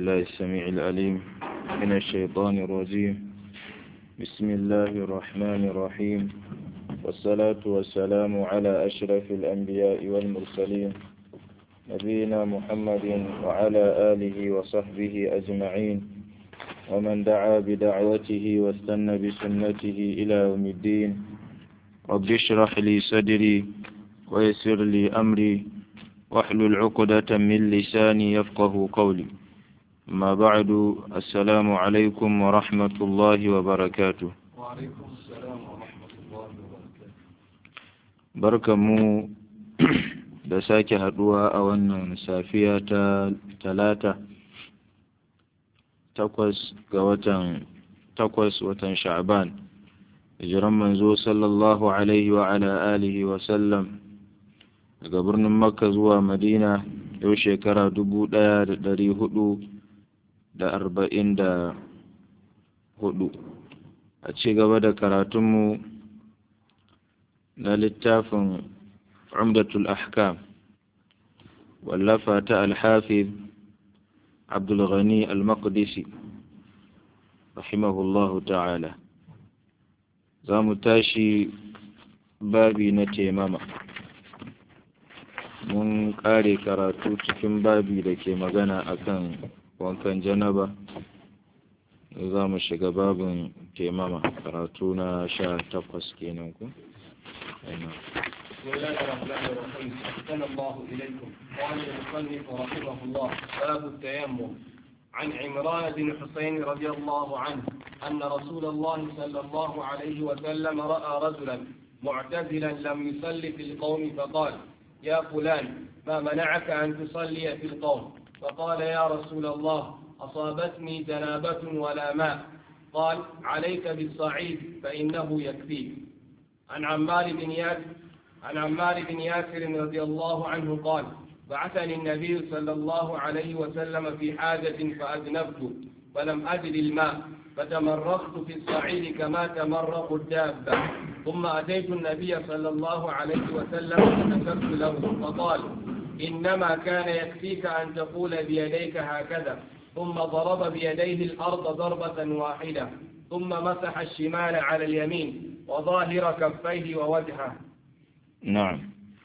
بالله السميع العليم من الشيطان الرجيم بسم الله الرحمن الرحيم والصلاة والسلام على أشرف الأنبياء والمرسلين نبينا محمد وعلى آله وصحبه أجمعين ومن دعا بدعوته واستنى بسنته إلى يوم الدين رب اشرح لي صدري ويسر لي أمري واحلل عقدة من لساني يفقه قولي ما بعد السلام عليكم ورحمة الله وبركاته وعليكم السلام ورحمة الله وبركاته بركة مو da sake haduwa a wannan safiya ta talata takwas ga watan takwas watan sha'ban hijiran manzo sallallahu alaihi wa ala alihi wa sallam daga birnin makka zuwa madina yau shekara dubu ɗaya da ɗari hudu da arba'in da hudu a ci gaba da karatunmu na littafin umdatul ahkam wallafa ta alhafiz abdulghani al-maqdisi rahimahullahu ta'ala za mu tashi babi na temama mun ƙare karatu cikin babi da ke magana akan wankan janaba za mu shiga babin temama karatu na sha takwas kenan ku بسم الله الرحمن الرحيم أحسن الله إليكم قال المصنف رحمه الله باب التيمم عن عمران بن حسين رضي الله عنه أن رسول الله صلى الله عليه وسلم رأى رجلا معتزلا لم يصلي في القوم فقال يا فلان ما منعك أن تصلي في القوم فقال يا رسول الله أصابتني جنابة ولا ماء قال عليك بالصعيد فإنه يكفيك عن عمار بن ياسر عن عمار بن ياسر رضي الله عنه قال بعثني النبي صلى الله عليه وسلم في حاجة فأذنبت فلم أجد الماء فتمرقت في الصعيد كما تمرق الدابة ثم أتيت النبي صلى الله عليه وسلم فذكرت له فقال إنما كان يكفيك أن تقول بيديك هكذا ثم ضرب بيديه الأرض ضربة واحدة ثم مسح الشمال على اليمين وظاهر كفيه ووجهه نعم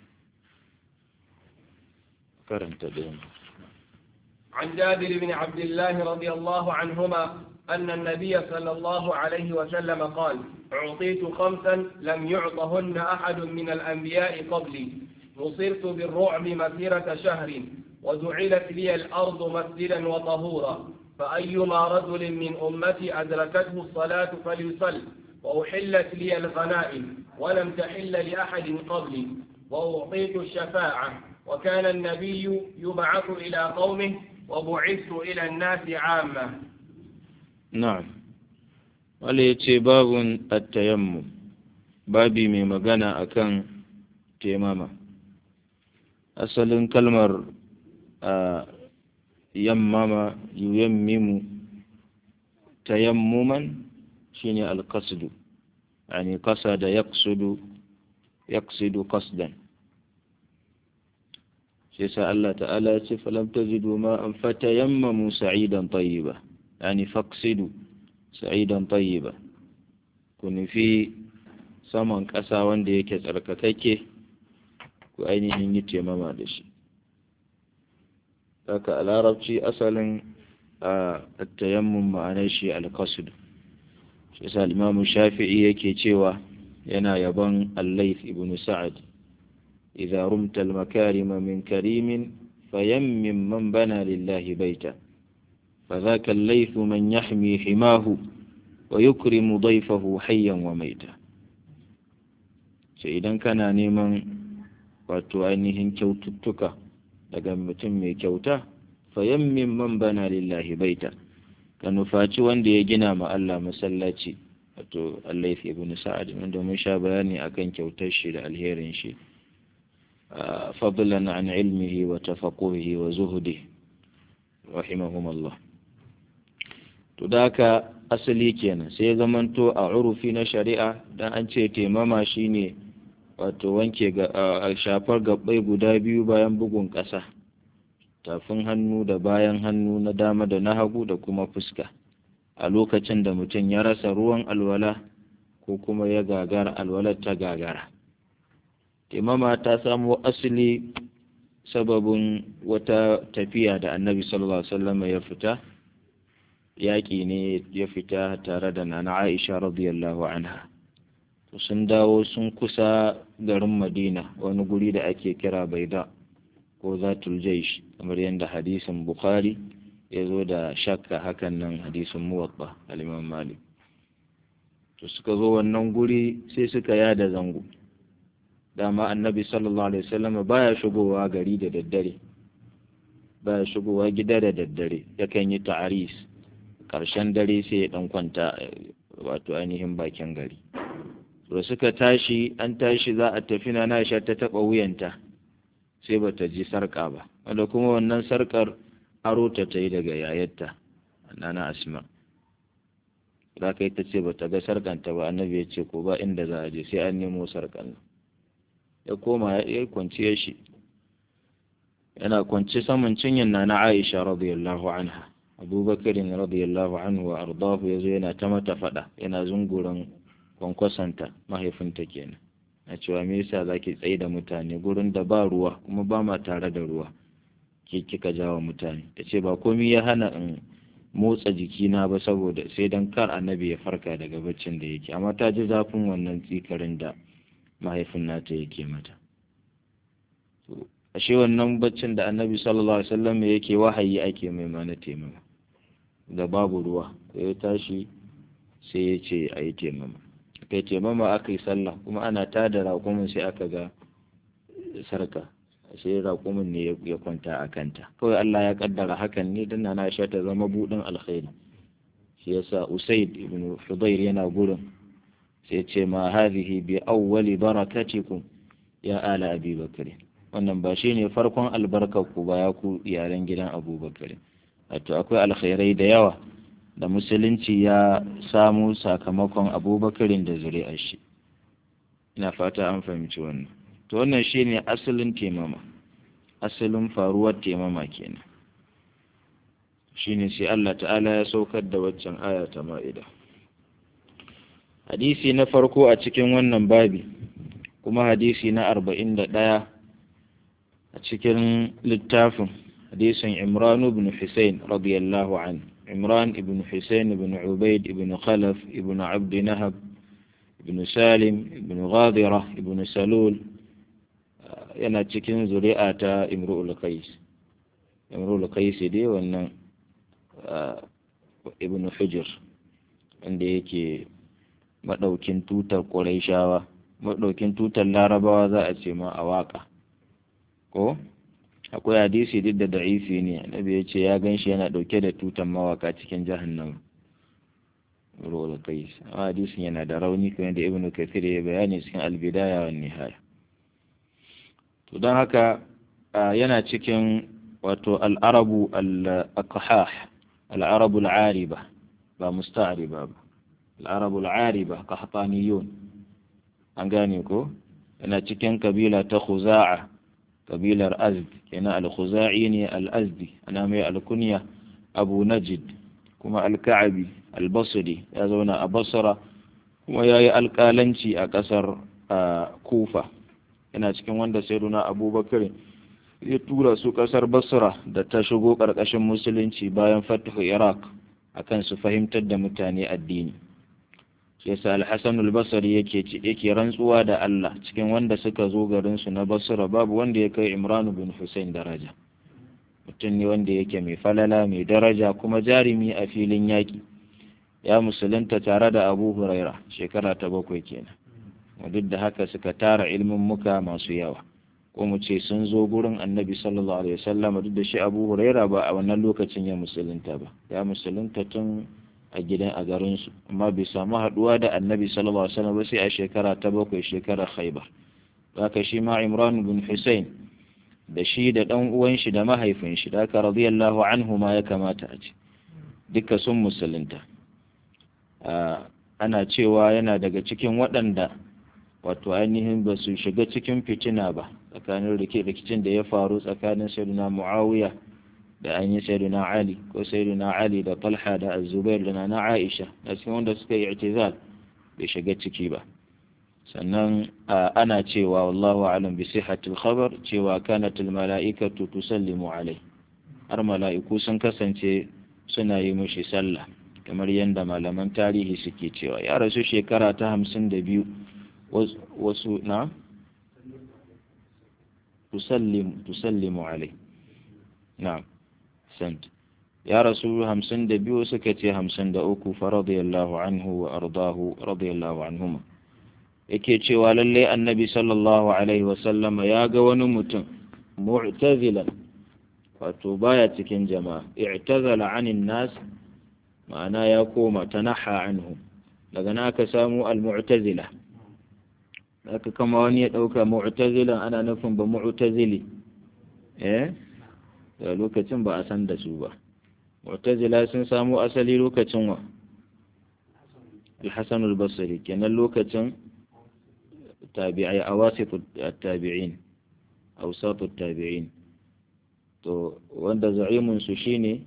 كرمت دين عن جابر بن عبد الله رضي الله عنهما أن النبي صلى الله عليه وسلم قال أعطيت خمسا لم يعطهن أحد من الأنبياء قبلي نصرت بالرعب مسيرة شهر وجعلت لي الأرض مسجدا وطهورا فأيما رجل من أمتي أدركته الصلاة فليصل وأحلت لي الغنائم ولم تحل لأحد قبلي وأعطيت الشفاعة وكان النبي يبعث إلى قومه وبعثت إلى الناس عامة نعم wale ya ce babun attayammum babi mai magana akan temama asalin kalmar a yammama yuyammimu tayammuman shine alqasdu yani qasada yaqsudu yaqsidu qasdan shi yasa Allah ta'ala ya ce falam tajidu ma an fatayammamu sa'idan tayyiba yani faqsidu sa'idan tayyiba ku nufi saman ƙasa wanda yake tsarkakakke ku ainihin yi taimama da shi haka a larabci asalin a tayammun ma'anar shi alkasud shi yasa imamu shafi'i yake cewa yana yaban allaif ibn sa'ad idza rumta al-makarima min karimin fayammim man bana lillahi baita فذاك الليث من يحمي حماه ويكرم ضيفه حيا وميتا sai idan kana neman wato ainihin kyaututtuka daga mutum mai kyauta fayammin man bana lillahi baita ka nufaci wanda ya gina ma Allah masallaci wato Allah ibn Sa'ad wanda mun sha bayani akan kyautar shi da alherin shi fadlan an ilmihi wa tafaquhi wa zuhdi rahimahumullah to da haka asali kenan sai zamanto a urufi na shari'a dan an ce taimama shine wato wanke ga shafar gabbai guda biyu bayan bugun ƙasa tafin hannu da bayan hannu na dama da na hagu da kuma fuska a lokacin da mutum ya rasa ruwan alwala ko kuma ya gagara alwalar ta gagara imama ta samo asali sababin wata tafiya da annabi sallallahu alaihi wasallam ya fita yaƙi ne ya fita tare da nana aisha radiyallahu anha sun dawo sun kusa garin madina wani guri da ake kira baida ko zatul jaish kamar yadda hadisin bukhari ya zo da shakka hakan nan hadisin muwatta al-imam malik to suka zo wannan guri sai suka yada zango dama annabi sallallahu alaihi wasallam baya shigowa gari da daddare baya shigowa gida da daddare yakan yi ta'aris karshen dare sai ya dan kwanta wato ainihin bakin gari da suka tashi an tashi za a tafi na Aisha ta taba wuyanta sai bata ji sarka ba wanda kuma wannan sarkar aro ta ta yi daga yayarta nana Asma za ka yi ta ce bata ga sarkanta ba annabi ya ce ko ba inda za a je sai an nemo sarkan ya koma ya kwanciyar shi yana kwanci saman cinyin na na Aisha radiyallahu anha Abubakar radiyallahu anhu wa ardahu yazo yana ta mata fada yana zunguran kwankwasanta mahaifinta kenan na cewa me yasa zaki tsaye da mutane gurin da ba ruwa kuma ba ma tare da ruwa ke kika jawo mutane tace ba komai ya hana in motsa jikina ba saboda sai dan kar annabi ya farka daga baccin da yake amma ta ji zafin wannan tsikarin da mahaifin nata yake mata ashe wannan baccin da annabi sallallahu alaihi wasallam yake wahayi ake mai mana taimama da babu ruwa ya tashi sai ya ce a yi taimama kai taimama aka yi sallah kuma ana tada raƙumin sai aka ga sarka sai raƙumin ne ya kwanta a kanta kawai Allah ya kaddara hakan ne dan na sha ta zama budin alkhairi shi yasa usaid ibn hudayr yana gurin sai ce ma hadhihi bi awwali barakatikum ya ala abi bakr wannan ba shine farkon albarkar ku ba ya ku iyalan gidan abubakar wato akwai alkhairai da yawa da musulunci ya samu sakamakon abubakarin da zuri'ar shi ina fata an fahimci wannan to wannan shine asalin temama asalin faruwar temama kenan shine sai Allah ta'ala ya saukar da waccan aya ta ma'ida hadisi na farko a cikin wannan babi kuma hadisi na arba'in da ɗaya a cikin littafin hadisin imran ibn Husayn radiyallahu anhu imran ibn Husayn ibn ubaid ibn khalaf ibn abd nahab ibn salim ibn ghadira ibn salul yana cikin zuri'a ta imru'ul qais imru'ul qais dai wannan ibn hujr wanda yake maɗaukin tutar ƙuraishawa maɗaukin tutar larabawa za a ce ma a waƙa ko akwai hadisi duk da da'ifi ne annabi ya ce ya gan shi yana ɗauke da tutar mawaka cikin jahannam ruwa kai amma hadisin yana da rauni kamar da ibnu kathir ya bayani cikin albidaya wa nihaya to don haka yana cikin wato al'arabu al-aqhah al'arabu al-ariba ba musta'riba ba al'arabu al'ariba kahtaniyun an gane ko yana cikin kabila ta khuza'a kabilar azd kenan al-khuza'i ne al-azdi ana mai alkunya abu najid kuma al-ka'abi al-basri ya zauna a basra kuma ya yi alƙalanci a ƙasar kufa yana cikin wanda sayyiduna abubakar ya tura su ƙasar basra da ta shigo ƙarƙashin musulunci bayan fatihu iraq akan su fahimtar da mutane addini shi yasa al-Hasan al-Basri yake yake rantsuwa da Allah cikin wanda suka zo garin su na Basra babu wanda ya kai Imran bin Hussein daraja mutum ne wanda yake mai falala mai daraja kuma jarimi a filin yaki ya musulunta tare da Abu Huraira shekara ta bakwai kenan duk da haka suka tara ilmin muka masu yawa ko mu ce sun zo gurin Annabi sallallahu alaihi wasallam duk da shi Abu Huraira ba a wannan lokacin ya musulunta ba ya musulunta tun a gidan a garinsu amma bai samu haduwa da annabi sallallahu alaihi wasallam ba sai a shekara ta bakwai shekara khaibar haka shi ma imran bin husayn da shi da dan uwan shi da mahaifin shi da haka radiyallahu anhu ma ya kamata a ce duka sun musulunta ana cewa yana daga cikin waɗanda wato ainihin ba su shiga cikin fitina ba tsakanin rikicin da ya faru tsakanin sayyidina muawiya da an yi sayyiduna ali ko sayyiduna ali da talha da azubair da na aisha da cikin wanda suka yi i'tizal bai shiga ciki ba sannan ana cewa wallahu alam bi sihhatil khabar cewa kanat al mala'ikatu tusallimu alai har mala'iku sun kasance suna yi mushi sallah kamar yadda malaman tarihi suke cewa ya rasu shekara ta hamsin da biyu wasu na tusallimu alai na sant ya rasu hamsin da biyu suka ce hamsin da uku fa radiyallahu anhu wa ardahu radiyallahu anhuma yake cewa lallai annabi sallallahu alaihi wasallama ya ga wani mutum mu'tazilan wato baya cikin jama'a i'tazala anin nas ma'ana ya koma tanaha anhu daga na aka samu al-mu'tazila aka kama wani ya dauka mu'tazilan ana nufin ba mu'tazili eh da lokacin ba a san da su ba mu'tazila sun samu asali lokacin wa al-hasan al-basri kenan lokacin tabi'ai awasit at-tabi'in awsat at-tabi'in to wanda za'imun su shine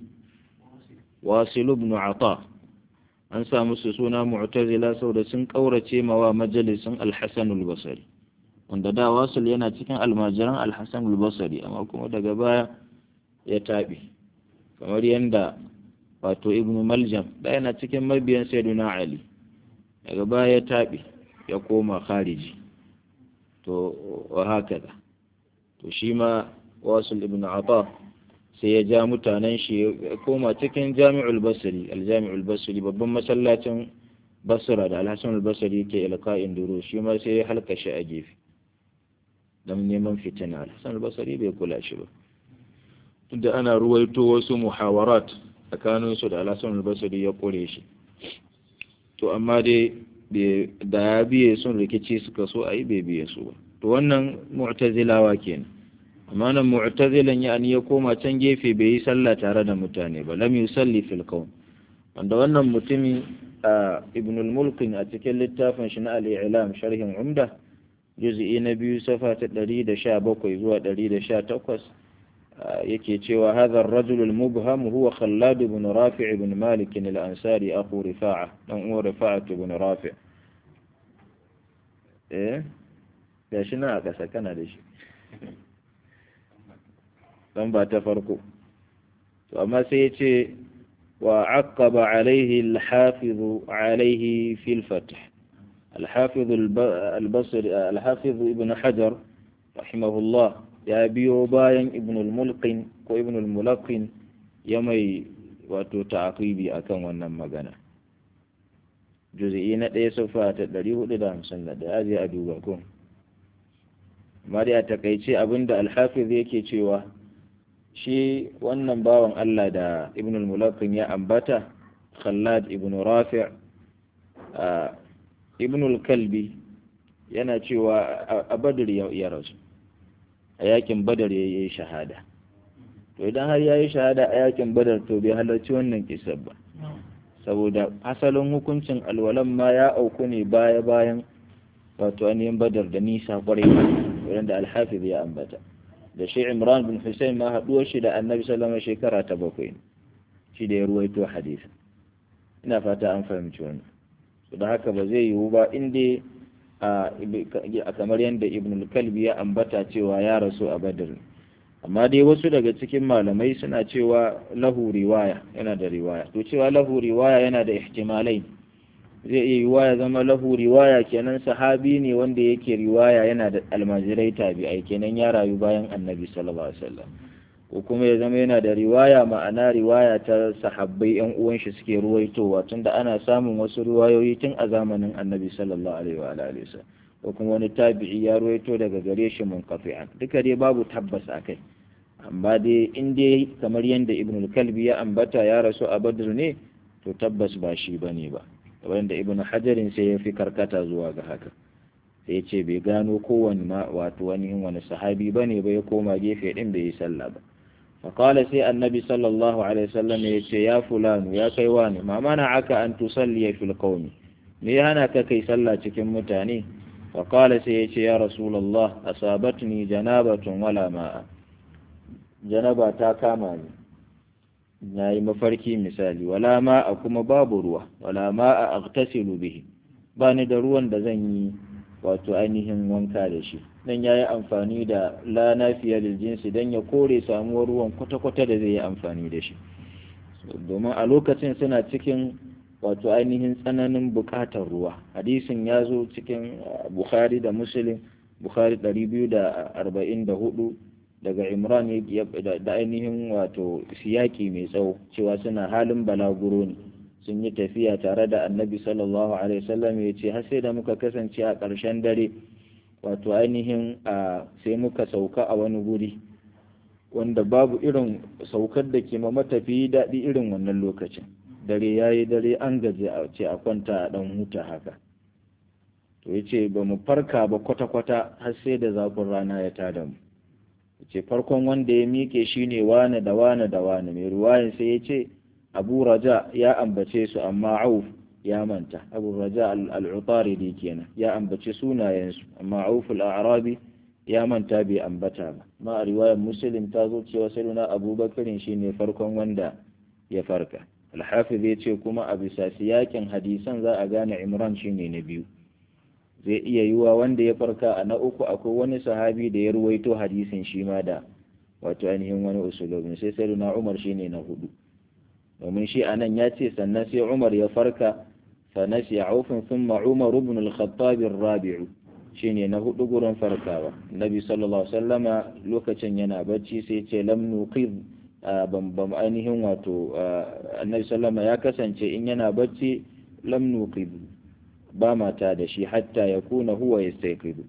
wasil ibn ata an sa musu suna mu'tazila saboda sun kaurace mawa majalisin al-hasan al-basri wanda da wasil yana cikin almajiran al-hasan al-basri amma kuma daga baya ya tabi kamar yanda wato ibn maljam da yana cikin mabiyan sayyidina ali daga baya ya tabi ya koma khariji to wa hakaza to shi ma wasul ibn ata sai ya ja mutanen shi ya koma cikin jami'ul basri aljami'ul basri babban masallacin basra da alhassan albasri ke ilka'in duro shi ma sai ya halka shi a gefe don neman fitina alhassan albasri bai kula shi ba tunda ana ruwaito wasu muhawarat tsakanin su da alhassan albasri ya kore shi to amma dai da ya biye sun rikici suka so a yi bai biye su ba to wannan mu'tazilawa kenan amma nan mu'tazilan yani ya koma can gefe bai yi sallah tare da mutane ba lam yusalli fil qaum wanda wannan mutumi ibn al-mulkin a cikin littafin shi na al-i'lam sharhin umda juz'i na biyu safa ta 117 zuwa 118 yake cewa hadha ar-rajul al-mubham huwa khallad ibn rafi' ibn malik al-ansari akhu rifa'a dan uwa rifa'a ibn rafi' eh gashi na a kasa kana da shi lamba ta farko to amma sai ya ce wa aqaba alaihi al-hafiz alaihi fi al-fath al-hafiz al-basri al-hafiz ibn hajar rahimahullah ya biyo bayan ibn al-mulqin ko ibn al-mulaqin ya mai wato ta'aqibi akan wannan magana juz'i na ɗaya sufa ta 451 ya je a duba ko amma dai a takaice abinda al-hafiz yake cewa shi wannan bawan Allah da ibn al-mulaqin ya ambata khallad ibn rafi' ibn al-kalbi yana cewa a badr ya rasu a yakin badar ya yi shahada to idan har ya yi shahada a yakin badar to bai halarci wannan kisar ba saboda asalin hukuncin alwalan ma ya auku ne baya bayan wato ainihin badar da nisa kwarai wanda alhafiz ya ambata da shi imran bin hussein ma haɗuwar shi da annabi sallama shekara ta bakwai shi da ya ruwaito hadisi ina fata an fahimci wannan su da haka ba zai yiwu ba inda a kamar yadda ibn kalbi ya ambata cewa ya rasu a badar amma dai wasu daga cikin malamai suna cewa lahu riwaya yana da riwaya to cewa lahu riwaya yana da ihtimalai zai iya yiwa ya zama lahu riwaya kenan sahabi ne wanda yake riwaya yana da almajirai tabi'ai kenan ya rayu bayan annabi sallallahu alaihi wasallam ko kuma ya zama yana da riwaya ma'ana riwaya ta sahabbai yan uwan shi suke ruwaitowa tunda ana samun wasu riwayoyi tun a zamanin annabi sallallahu alaihi wa alihi wasallam ko kuma wani tabi'i ya ruwaito daga gare shi munqati'an duka dai babu tabbas akai amma dai in dai kamar yadda ibn kalbi ya ambata ya rasu a badr ne to tabbas ba shi bane ba wanda ibn hajarin sai ya fi karkata zuwa ga haka sai ya ce bai gano kowane ma wato wani wani sahabi bane ba ya koma gefe din bai yi sallah ba فقال سي النبي صلى الله عليه وسلم يتي يا فلان يا كيواني ما منعك أن تصلي في القوم me hana ka kai sallah cikin mutane faƙala sai ya ce ya rasulallah asabatni janabatun wala ma'a janaba ta kama ni na yi mafarki misali wala ma a kuma babu ruwa wala ma a agtasilu bihi ba ni da ruwan da zan yi wato ainihin wanka da shi dan ya yi amfani da la nafiya lil jinsi dan ya kore samuwar ruwan kwata-kwata da zai yi amfani da shi domin a lokacin suna cikin wato ainihin tsananin buƙatar ruwa hadisin ya zo cikin bukhari da muslim bukhari 244 daga imran da ainihin wato siyaki mai tsawo cewa suna halin balaguro ne sun yi tafiya tare da annabi sallallahu alaihi wasallam ya ce har sai da muka kasance a ƙarshen dare wato ainihin a sai muka sauka a wani guri wanda babu irin saukar da ke ma matafiyi daɗi irin wannan lokacin dare ya yi dare an gaji a ce a kwanta a ɗan huta haka to ya ce ba mu farka ba kwata-kwata har sai da zafin rana ya tada mu ya ce farkon wanda ya miƙe shi ne wane da wane da wane mai ruwayin sai ya ce abu raja ya ambace su amma auf ya manta abu raja al'utaridi kenan ya ambace sunayensu amma auf al'arabi ya manta bai ambata ba ma a riwayar muslim ta zo cewa sai abubakarin shine farkon wanda ya farka alhafiz ya ce kuma a bisa siyakin hadisan za a gane imran shine na biyu zai iya yiwa wanda ya farka a na uku akwai wani sahabi da ya ruwaito hadisin shi ma da wato ainihin wani usulobin sai sai na umar shine na hudu domin shi anan ya ce sannan sai umar ya farka fa nasi aufin thumma umar ibn al-khattab ar-rabi'u shine na hudu gurin farkawa nabi sallallahu alaihi wasallama lokacin yana bacci sai ce lam nuqid bambam ainihin wato annabi sallama ya kasance in yana bacci lam nuqid ba mata da shi hatta ya kuna huwa yastayqidu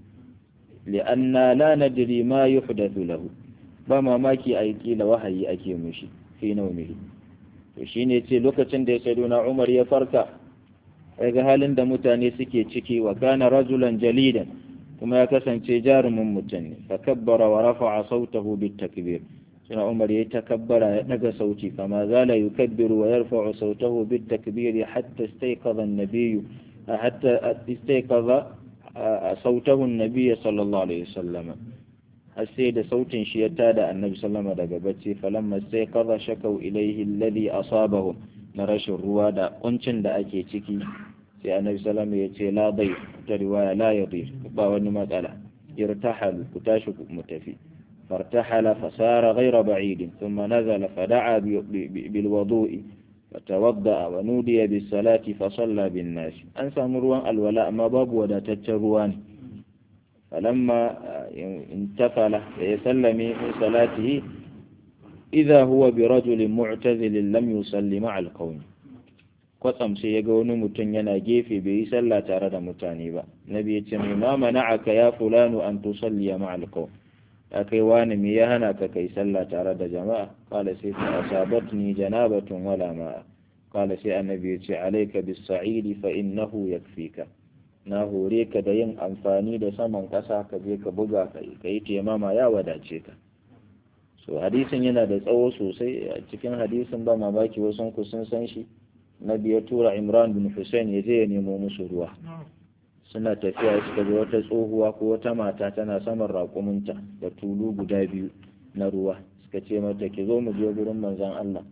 li'anna la nadri ma yuhdathu lahu ba mamaki a kila wahayi ake mushi fi naumihi to shine ce lokacin da ya sayyiduna Umar ya farka ga halin da mutane suke ciki wa kana rajulan jalidan kuma ya kasance jarumin mutum ne fa kabbara wa rafa'a sautahu bit takbir suna umar ya takabbara ya daga sauti kama zala yukabbiru wa yarfa'u sautahu bit takbir hatta istayqadha an-nabiy hatta istayqadha sautahu an-nabiy sallallahu alaihi wasallam har sai da sautin shi ya tada annabi sallama daga bacci falamma istayqadha shakau ilayhi alladhi asabahum na rashin ruwa da kuncin da ake ciki sai annabi sallama ya ce la dai ta riwaya la yadir ba wani matsala irtahal ku tashi mu tafi فارتحل فسار غير بعيد ثم نزل فدعا بالوضوء فتوضأ ونودي بالصلاة فصلى بالناس أنسى مروان الولاء ما باب ودا تتروان فلما انتفل يسلم من صلاته إذا هو برجل معتزل لم يصلي مع القوم kwatsam sai ya ga wani mutum yana gefe bai yi sallah tare da mutane ba nabi ya ce mai ma mana'aka ya fulanu an tusalliya ma'al qawm ya kai wani me ya hana ka kai sallah tare da jama'a kala sai ta asabatni janabatun wala ma'a kala sai annabi ya ce alayka bis sa'idi fa innahu yakfika na hore ka da yin amfani da saman kasa ka je ka buga ka yi taimama ya wadace ka so hadisin yana da tsawo sosai a cikin hadisin ba mamaki wasu ku sun san shi nabi ya tura imran bin hussein ya je ya nemo musu ruwa suna tafiya suka ga wata tsohuwa ko wata mata tana saman raƙuminta da tulu guda biyu na ruwa suka ce mata ki zo mu je gurin manzon Allah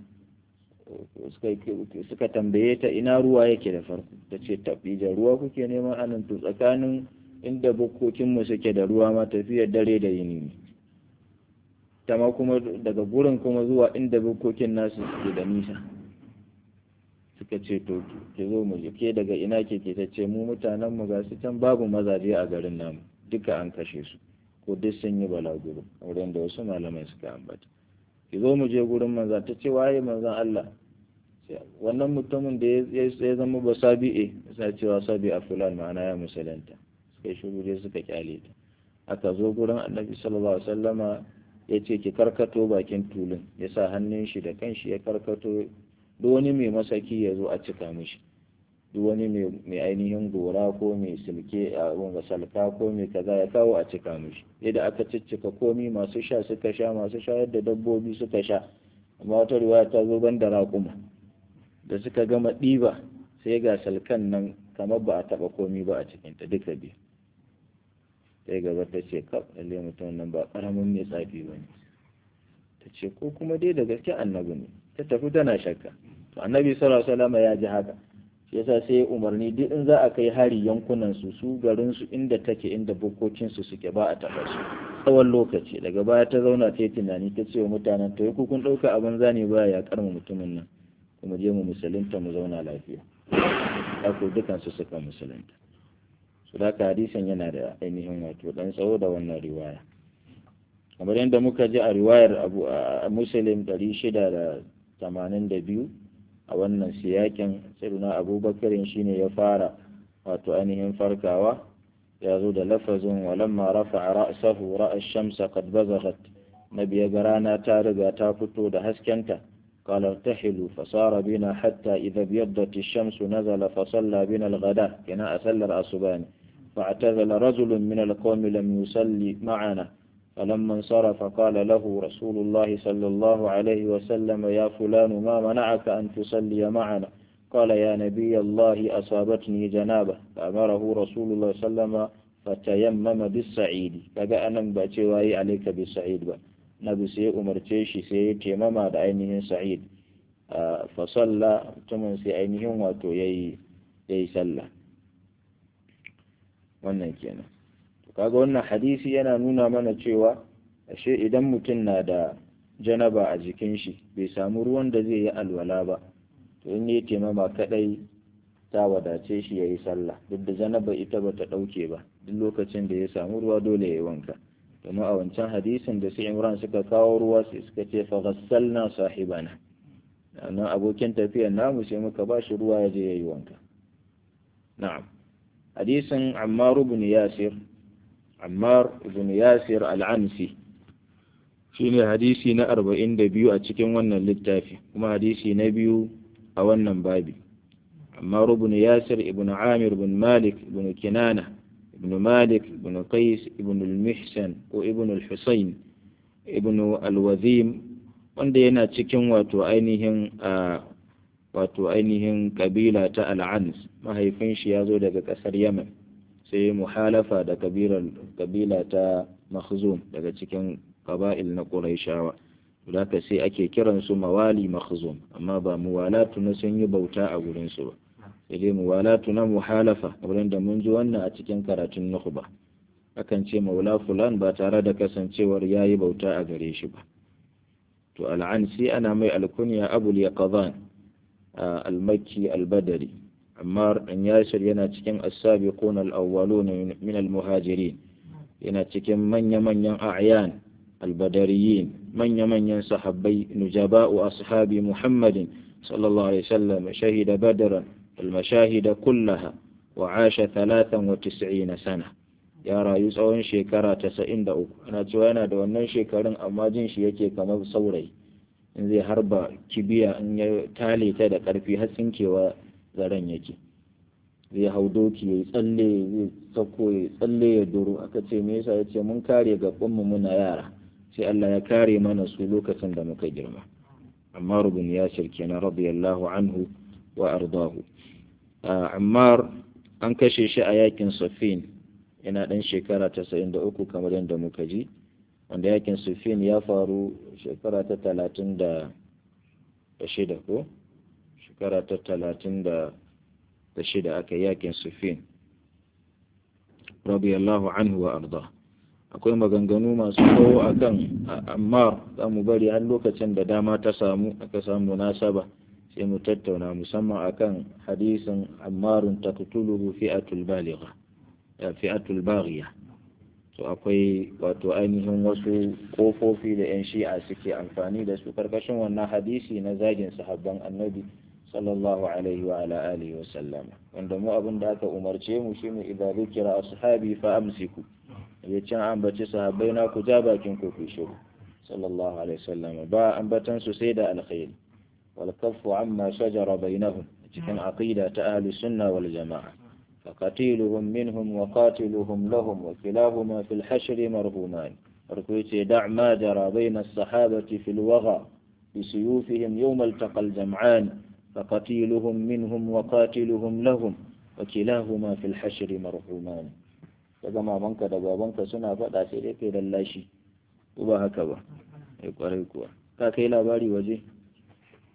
suka tambaye ta ina ruwa yake da farko ta ce tafi da ruwa kuke neman anan to tsakanin inda bukkokinmu suke da ruwa ma tafiyar dare da yini ne ta ma kuma daga gurin kuma zuwa inda bukkokin nasu suke da nisa suka ce to ke zo mu ke daga ina ke ke ta ce mu mutanen mu ga su can babu mazaje a garin namu duka an kashe su ko duk sun yi balaguro wurin da wasu malamai suka ambata ki zo mu je gurin manza ta ce waye manzan Allah wannan mutumin da ya zama ba sabi'e sa cewa sabi a fulan ma'ana ya musulunta suka yi shiru dai suka kyale ta aka zo gurin annabi sallallahu alaihi wasallama ya ce ki karkato bakin tulun ya sa hannun shi da kanshi ya karkato duk wani mai masaki ya zo a cika mishi duk wani mai ainihin gora ko mai silke a wanga salka ko mai kaza ya kawo a cika mishi yadda aka ciccika komi masu sha suka sha masu shayar da dabbobi suka sha amma wata riwaya ta zo ban da raƙuma da suka gama ɗiba sai ga salkan nan kamar ba a taɓa komi ba a cikinta duka biyu sai gaba ta ce kaf lalle mutum nan ba ƙaramin mai tsafi ba ne ta ce ko kuma dai da gaske annabi ne ta tafi tana shakka to annabi sallallahu alaihi wasallam ya ji haka shi yasa sai umarni duk in za a kai hari yankunan su su garin su inda take inda bukokin su suke ba a taba su tsawon lokaci daga baya ta zauna ta yi tunani ta ce wa mutanen to ku kun ɗauka abin zane baya ya karma mutumin nan kuma je mu musulunta mu zauna lafiya haka dukan su suka musulunta su da hadisin yana da ainihin wato dan tsawo da wannan riwaya kamar yadda muka ji a riwayar abu a muslim 682 a wannan siyakin siruna abubakarin shine ya fara wato ainihin farkawa ya zo da lafazin walamma rafa ra'sahu ra'a shamsa qad bazaghat nabi ya ga rana ta riga ta fito da haskenta قال ارتحلوا فصار بنا حتى إذا ابيضت الشمس نزل فصلى بنا الغداء كنا أسلر أصباني فاعتزل رجل من القوم لم يصلي معنا فلما انصرف قال له رسول الله صلى الله عليه وسلم يا فلان ما منعك أن تصلي معنا قال يا نبي الله أصابتني جنابة فأمره رسول الله صلى الله عليه وسلم فتيمم بالسعيد kaga anan ba cewa yi alaika bisa'id ba nabi sai umarce shi sai ya taimama da ainihin sa'id fa salla mutumin sai ainihin wato yayi yayi sallah wannan kenan kaga wannan hadisi yana nuna mana cewa ashe idan mutum na da janaba a jikin shi bai samu ruwan da zai yi alwala ba to in yi taimama kadai ta wadace shi ya yi sallah duk da janaba ita ba ta ɗauke ba duk lokacin da ya samu ruwa dole ya yi wanka domin a wancan hadisin da su imran suka kawo ruwa sai suka ce fa ghassalna sahibana nan abokin tafiyar namu sai muka ba shi ruwa ya je ya yi wanka na'am hadisin ammar ibn yasir ammar ibn yasir al-ansi shine hadisi na arba'in da biyu a cikin wannan littafi kuma hadisi na biyu a wannan babi amma ibn yasir ibn amir ibn malik ibn kinana ibn malik ibn qais ibn al-mihsan ko ibn al-husayn ibn al-wazim wanda yana cikin wato ainihin wato ainihin kabila ta al-ans mahaifin shi ya zo daga kasar yaman sai muhalafa da kabila ta makhzum daga cikin qaba'il na Qurayshawa haka sai ake kiran su mawali makhzum amma ba muwalatu na sun yi bauta a gurin su ba sai dai muwalatu na muhalafa wurin da mun ji wannan a cikin karatun nukhba akan ce maula fulan ba tare da kasancewar yayi bauta a gare shi ba to al'ansi ana mai alkunya abul yaqadan al-makki al-badri amma an yasir yana cikin as-sabiqun al-awwalun min al-muhajirin yana cikin manya-manyan a'yan البدريين من يمن صحابي نجباء أصحاب محمد صلى الله عليه وسلم شهد بدرا المشاهد كلها وعاش ثلاثا وتسعين سنة ya rayu tsawon shekara tasa'in da uku ana cewa yana da wannan shekarun amma jin shi yake kamar saurayi in zai harba kibiya in ya tale ta da ƙarfi har tsinkewa zaren yake zai hau doki ya tsalle zai sako ya tsalle ya duru aka ce me yasa ya ce mun kare gabanmu muna yara sai Allah ya kare mana su lokacin da muka girma Ammar ibn Yasir kenan radiyallahu anhu wa ardahu Ammar an kashe shi a yakin Safin yana dan shekara 93 kamar yadda muka ji wanda yakin Safin ya faru shekara ta 36 ko shekara ta 36 aka yakin Safin radiyallahu anhu wa ardahu akwai maganganu masu tsawo a kan ammar za mu bari har lokacin da dama ta samu aka samu munasaba sai mu tattauna musamman akan hadisin ammarun taqtuluhu fi'atul baligha fi'atul baghiya to akwai wato ainihin wasu kofofi da yan shi'a suke amfani da su karkashin wannan hadisi na zagin sahabban annabi sallallahu alaihi wa ala alihi wa sallama wanda mu abin da aka umarce mu shine idza zikira ashabi fa amsiku ya can ambaci sahabbai na ku ja bakin ku ku shiru sallallahu alaihi wasallam ba ambatan su sai da alkhairi wal kaffu amma shajara bainahum cikin aqida ta ahli sunna wal jamaa faqatiluhum minhum wa qatiluhum lahum wa kilahuma fil hashr marhuman farko yace da' ma jara bain as-sahabati fil wagha بسيوفهم يوم التقى الجمعان فقتيلهم منهم وقاتلهم لهم وكلاهما في الحشر مرحومان daga mamanka da babanka suna faɗa sai dai kai lallashi ko ba haka ba ai kwarai kuwa ka kai labari waje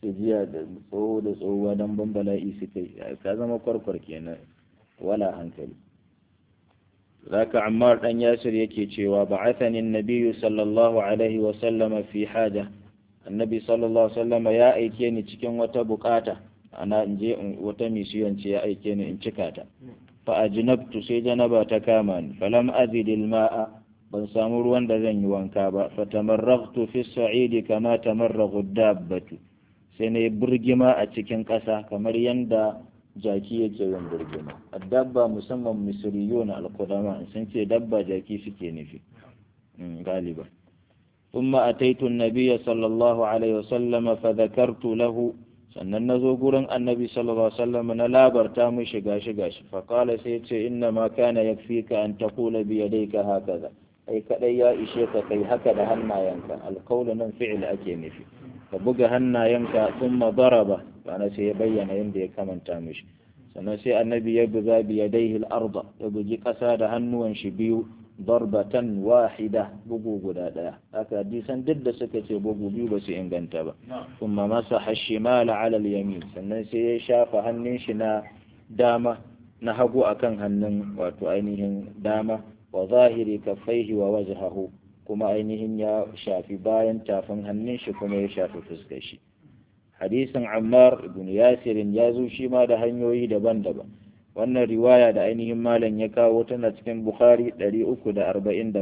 jiya da tsoho da tsohuwa don bambala'i suka yi ka zama kwarkwar kenan wala hankali zaka ammar dan yasir yake cewa ba'athani an-nabiyyu sallallahu alaihi wa sallama fi haja annabi sallallahu alaihi wa sallama ya aike ni cikin wata bukata ana in je wata misiyon ce ya aike ni in cika ta fa ajnabtu sai janaba ta kama ni falam azidil ma'a ban samu ruwan da zan yi wanka ba fa tamarraghtu fi sa'idi kama tamarraghu dabbatu sai na yi burgima a cikin ƙasa kamar yadda jaki yake yin burgima a dabba musamman misiriyo na alkudama sun ce dabba jaki suke nufi galiba ثم أتيت النبي صلى الله عليه وسلم فذكرت له sannan na zo gurin annabi sallallahu alaihi wasallam na labarta mishi gashi gashi fa qala sai ce inna ma kana yakfika an taqula bi yadayka hakaza ai kadai ya ishe ka kai haka da hannayenka alqawlu nan fi'il ake nufi ka buga hannayenka thumma daraba bana sai ya bayyana yadda ya kamanta mishi sannan sai annabi ya buga bi yadayhi al-arda ya bugi kasa da hannuwan shi biyu darbatan wahida bugu guda daya haka hadisan duk da suka ce bugu biyu ba su inganta ba kuma masa hashimala ala yamin sannan sai ya shafa hannun shi na dama na hagu akan hannun wato ainihin dama wa zahiri kaffaihi wa wajhahu kuma ainihin ya shafi bayan tafin hannun shi kuma ya shafi fuskar shi hadisin ammar ibn yasirin ya zo shi ma da hanyoyi daban-daban wannan riwaya da ainihin malam ya kawo tana cikin bukhari 347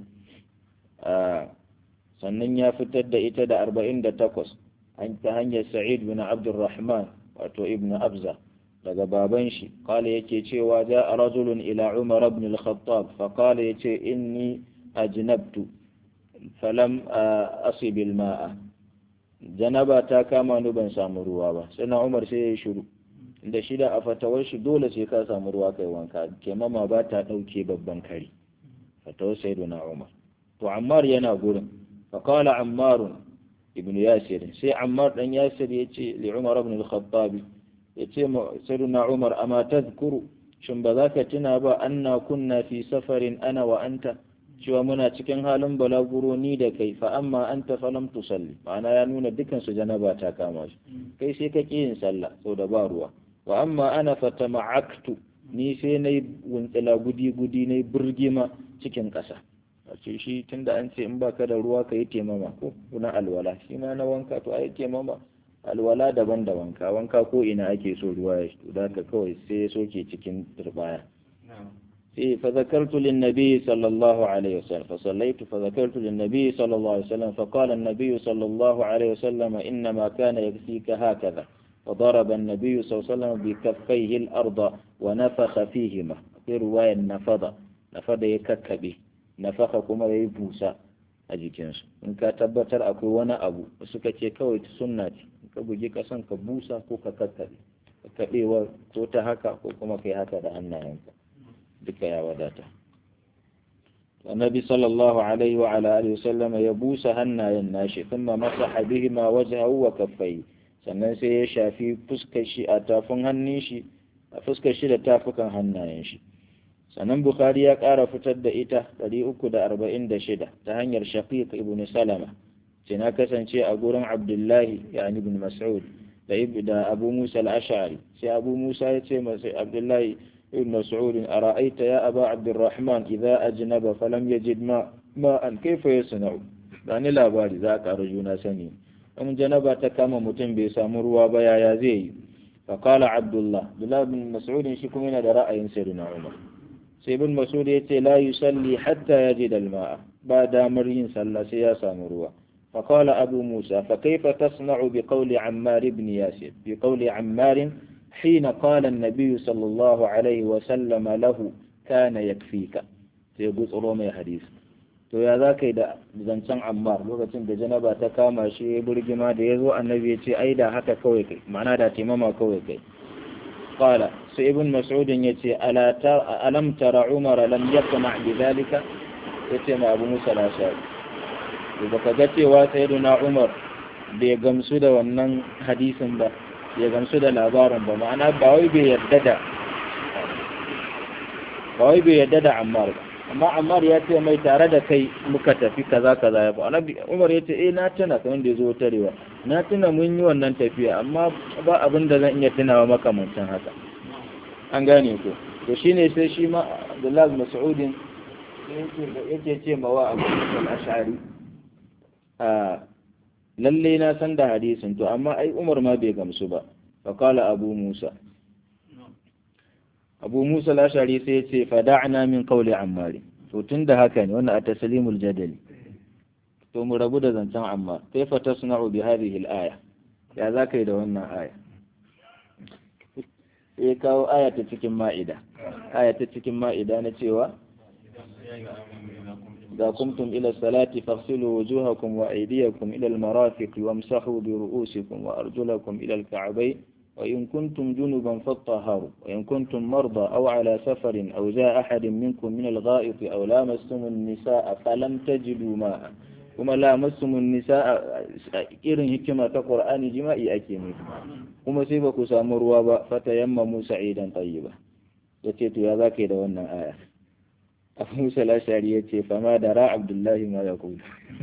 sannan ya fitar da ita da 48 an ta hanyar sa'id bin abdurrahman wato ibn abza daga baban shi kala yake cewa ja a rajulun ila umar ibn al-khattab fa kala yace inni ajnabtu falam asibil ma'a janaba ta kama ni ban samu ruwa ba sai na umar sai ya yi shiru da shida a fatawar shi dole sai ka samu ruwa kai wanka kemama ba ta ɗauke babban kari fatawar sai na umar to ammar yana gurin faƙala ammarun ibn yasir sai ammar dan yasir ya ce li umar ibn al-khattab ya ce sai na umar amma tazkuru shin ba za ka tuna ba anna kunna fi safarin ana wa anta cewa muna cikin halin balaguro ni da kai fa amma anta falam tusalli ma'ana ya nuna dukan su janaba ta kama shi kai sai ka ƙi yin sallah saboda ba ruwa wa amma ana fata ma'aktu ni sai na yi wuntsila gudi-gudi na yi birgima cikin ƙasa a ce shi tun da an ce in baka da ruwa ka yi temama ko na alwala shi ma na wanka to a yi temama alwala daban da wanka wanka ko ina ake so ruwa ya shi da ka kawai sai ya soke cikin turbaya sai fa zakartu lin nabi sallallahu alaihi wasallam fa sallaitu fa zakartu lin nabi sallallahu alaihi wasallam fa qala an-nabi sallallahu alaihi wasallam inna ma kana yakfika hakaza فضرب النبي صلى الله عليه وسلم بكفيه الأرض ونفخ فيهما في رواية نفض نفض يككبه نفخ كما يبوسا أجيكنس إن كتبتر أكو وانا أبو وسكتي كوي سنتي ka bugi kasan ka busa ko ka kakkaɓe kakkaɓewa ko ta haka ko kuma kai haka da hannayenka duka ya wadata النبي صلى الله عليه وعلى آله وسلم يبوس هنا يناشي ثم مسح بهما وجهه وكفيه sannan sai ya shafi fuskar shi a tafin hannun shi a fuskar shi da tafukan hannayen shi sannan bukhari ya ƙara fitar da ita 346 ta hanyar shaqiq ibn salama ce na kasance a gurin abdullahi yani ibn mas'ud da da abu musa al-ash'ari sai abu musa ya ce masa abdullahi ibn mas'ud ara'aita ya aba abdurrahman idza ajnaba falam yajid ma ma an kaifa yasna'u bani labari za ka juna sani in janaba ta kama mutum bai samu ruwa ba yaya zai yi faƙala abdullah abdullah bin mas'ud shi kuma yana da ra'ayin sayyidina umar sai bin mas'ud ya ce la yusalli hatta yajid al-ma'a ba damar yin sallah sai ya samu ruwa فقال أبو موسى فكيف تصنع بقول عمار بن ياسر بقول عمار حين قال النبي صلى الله عليه وسلم له كان يكفيك سيقول رومي حديث to ya za ka yi da zancen ammar lokacin da janaba ta kama shi ya burgima da ya zo annabi ya ce ai da haka kawai kai ma'ana da taimama kawai kai qala sai ibn mas'udin ya ce alam tara umar lam yaqna bi zalika ya ce ma abu musa lashari da baka ga cewa sayyiduna umar bai gamsu da wannan hadisin ba ya gamsu da labarin ba ma'ana ba wai bai yarda da ba wai bai yarda da ammar ba amma Ammar ya ce mai tare da kai muka tafi kaza kaza ya fa annabi Umar ya ce eh na tana kamar da yazo tarewa na tuna mun yi wannan tafiya amma ba abin da zan iya tunawa makamancin haka an gane ko to shine sai shi ma Abdullahi Mas'udin yake ce mawa Abu Ash'ari a lalle na san da hadisin to amma ai Umar ma bai gamsu ba fa qala Abu Musa Abu Musa al-Ash'ari sai ya ce fada'na min qawli Ammar to tunda haka ne wannan at-taslimul jadali to mu rabu da zancen Ammar kaifa tasna'u bi hadhihi al-aya ya zaka yi da wannan aya sai kawo aya ta cikin ma'ida aya ta cikin ma'ida na cewa إذا قمتم إلى الصلاة فاغسلوا وجوهكم وأيديكم إلى المرافق وامسحوا برؤوسكم وأرجلكم إلى الكعبين وإن كنتم جنبا فاطهروا وإن كنتم مرضى أو على سفر أو جاء أحد منكم من الغائط أو لامستم النساء فلم تجدوا ماء kuma lamassumun nisa irin hikima ta Qur'ani jima'i ake nufi kuma sai ba ku samu ruwa ba fata yamma Musa idan tayyiba yace to ya zaka da wannan aya Abu Musa al-Ashari yace fa ma da ra Abdullahi ma yaqul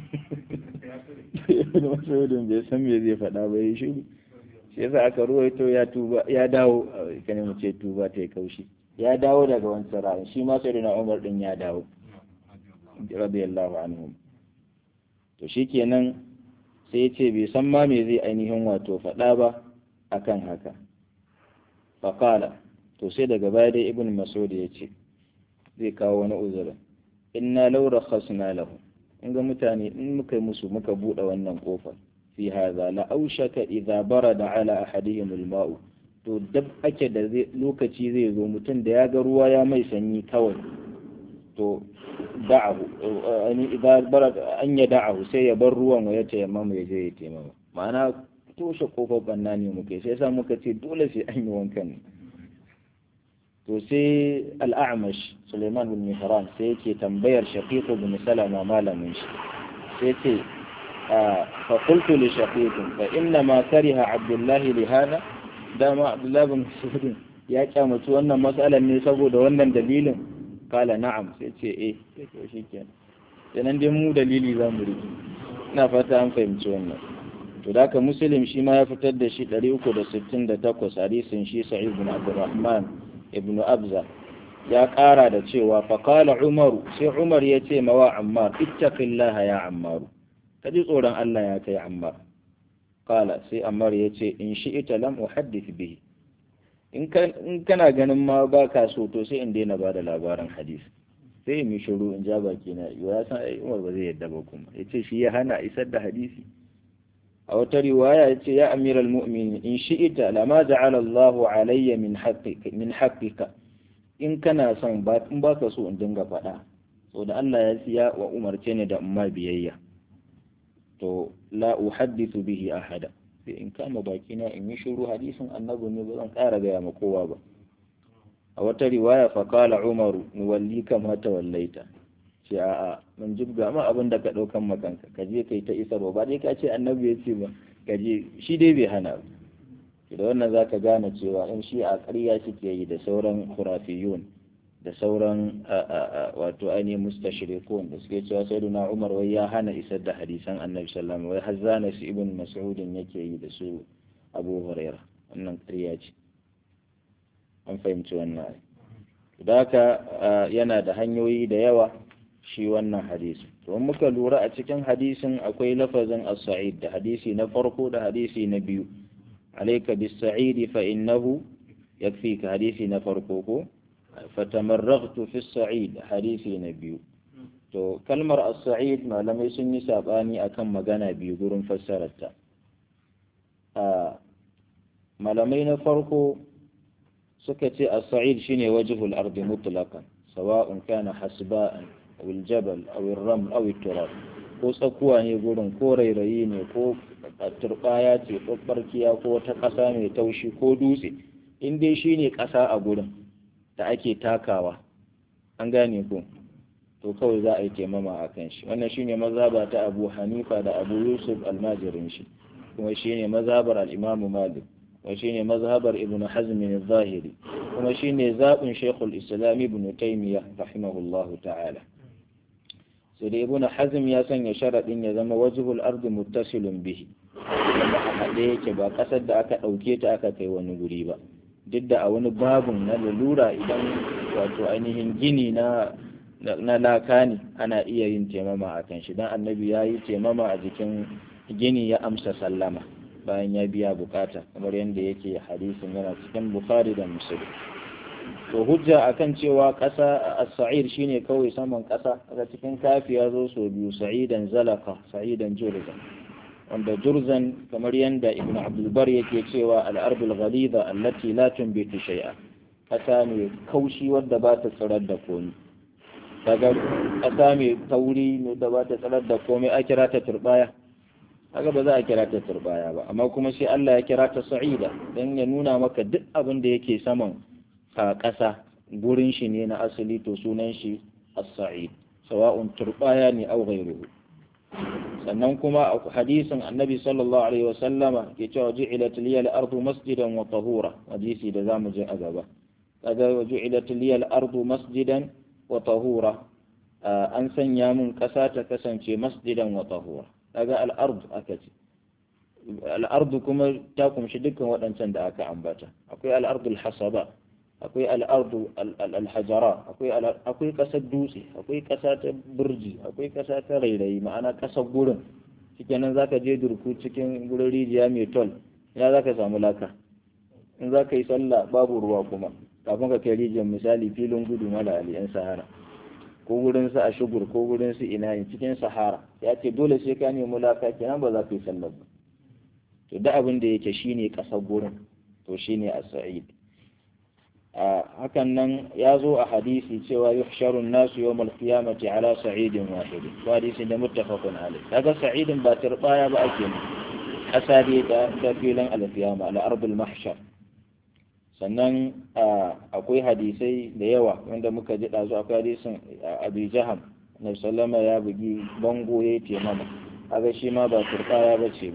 Ibn Mas'ud bai san me zai faɗa ba yi shiru shi yasa aka ruwaito ya tuba ya dawo kane mu ce tuba ta kaushi ya dawo daga wancan ra'ayin shi ma sai na Umar din ya dawo radiyallahu anhum to shikenan sai ya ce bai san ma me zai ainihin wato faɗa ba akan haka faƙala to sai daga baya dai ibn masud ya ce zai kawo wani uzurin inna law rakhasna lahu in ga mutane in muka yi musu muka buɗe wannan kofar fi hadha la aushaka idza barada ala ahadihim al-ma'u to dab ake da lokaci zai zo mutum da ya ga ruwa ya mai sanyi kawai to da'ahu ani idan bara an ya da'ahu sai ya bar ruwan wa ya tayammama ya je ya tayammama ma'ana toshe kofar banna ne muke sai sa muka ce dole sai an yi wankan to sai al'amash Suleiman bin Mihran sai yake tambayar Shaqiq bin Salama malamin shi sai ce fa qultu li Shaqiq fa inna ma kariha Abdullah li hada dama Abdullah bin Mas'ud ya kyamaci wannan matsalar ne saboda wannan dalilin kala na'am sai ce eh to shikenan kenan dai mu dalili za mu riki ina fata an fahimci wannan to da ka muslim shi ma ya fitar da shi 368 hadisin shi sa'id bin abdurrahman ibn abza ya kara da cewa fa kala umaru sai umar ya ce mawa ammar ittaqillaha ya ammaru ka ji tsoron Allah ya kai ammar kala sai ammar ya ce in shi'ita lam uhaddith bihi in kana ganin ma ba ka so to sai in daina ba da labarin hadisi sai in yi shiru in ja baki na ya san ai Umar ba zai yadda ba kuma yace shi ya hana isar da hadisi a wata riwaya yace ya amiral mu'minin in shi'ita lama ja'ala Allah alayya min haqqika min haqqika in kana son ba in baka so in dinga faɗa so da Allah ya siya wa umarce ni da umma biyayya to la uhaddithu bihi ahada sai in kama bakina in yi shiru hadisin annabi ne ba zan ƙara gaya ma kowa ba a wata riwaya fa kala umaru nuwalli kama ta wallaita ce a'a mun jibga ma abin da ka ɗaukan makanka ka je kai ta isarwa ba dai ka ce annabi ya ce ba ka je shi dai bai hana ba da wannan za ka gane cewa in shi a ƙarya suke yi da sauran khurafiyun da sauran wato ainihin mustashrikun da suke cewa sai na umar wai ya hana isar da hadisan annabi sallallahu wai har zana su ibn mas'udin yake yi da su abu huraira wannan ƙarya ce an fahimci wannan da haka yana da hanyoyi da yawa shi wannan hadisi to muka lura a cikin hadisin akwai lafazin as-sa'id da hadisi na farko da hadisi na biyu alayka bis-sa'id fa innahu yakfika hadisi na farko ko fatamarragtu fi as-sa'id hadisi na biyu to kalmar as-sa'id malamai sun yi sabani akan magana biyu gurin fassararta a malamai na farko suka ce as-sa'id shine wajhul ardi mutlaqan sawa'un kana hasba'an aw al-jabal aw ar-raml aw turab ko tsakuwa ne gurin ko rairayi ne ko turbaya ce ko barkiya ko ta ƙasa mai taushi ko dutse in dai shine ƙasa a gurin da ake takawa an gane ko to kawai za a yi taimama a kan shi wannan shine mazhaba ta Abu Hanifa da Abu Yusuf almajirin shi kuma shine mazhabar al-Imam Malik wa shine mazhabar Ibn Hazm al-Zahiri kuma shine zaɓin Sheikhul Islam Ibn Taymiyyah rahimahullahu ta'ala sai da Ibn Hazm ya sanya sharadin ya zama wajhul ardi muttasilun bihi wanda a haɗe yake ba ƙasar da aka ɗauke ta aka kai wani guri ba duk da a wani babun na lalura idan wato ainihin gini na na laka ne ana iya yin taimama a kan shi don annabi ya yi taimama a jikin gini ya amsa sallama bayan ya biya bukata kamar yadda yake hadisin yana cikin bukhari da musulun to hujja akan cewa ƙasa a sa'ir shine kawai saman ƙasa daga cikin kafi ya zo so biyu sa'idan zalaka sa'idan jurzan wanda jurzan kamar yadda ibn abdulbar yake cewa al'arbul ghalida allati la tunbitu shay'a ƙasa mai kaushi wadda ba ta tsirar da komi kaga ƙasa mai tauri ne da ba ta tsirar da komai a kira ta turbaya kaga ba za a kira ta turbaya ba amma kuma sai Allah ya kira ta sa'ida dan ya nuna maka duk abin da yake saman a ƙasa gurin shi ne na asali to sunan shi as-sa'id sawa'un turbaya ne aw ghayruhu sannan kuma a hadisin annabi sallallahu alaihi wa sallama ke cewa ju'ilat liya al-ardu masjidan wa tahura hadisi da zamu je a gaba kaga ju'ilat liya al-ardu masjidan wa tahura an sanya mun ƙasa ta kasance masjidan wa tahura kaga al-ard aka ce al-ard kuma ta kumshi dukkan waɗancan da aka ambata akwai al-ard al-hasaba akwai al-ard al-hajara akwai akwai ƙasar dutse akwai ƙasa ta burji akwai ƙasa ta rairayi ma'ana ƙasar gurin cikin nan zaka je durku cikin gurin rijiya mai tol ya zaka samu laka in zaka yi sallah babu ruwa kuma kafin ka kai rijiyar misali filin gudu mala ali yan sahara ko gurin su a shugur ko gurin su ina cikin sahara ya ce dole sai ka nemi laka kenan ba za ka yi sallar ba to da abin da yake shine kasar gurin to shine as-sa'id a hakan nan ya zo a hadisi cewa yuhsharu an-nasu yawm al-qiyamati ala sa'idin wahid to hadisi da muttafaqun alayh kaga sa'idin ba turbaya ba ake ne asali da ta filin al-qiyama ala ardul mahshar sannan akwai hadisai da yawa wanda muka ji ɗazu akwai hadisin abu jaham na sallama ya bugi bango ya yi mama aga shi ma ba turɓaya ba ce ba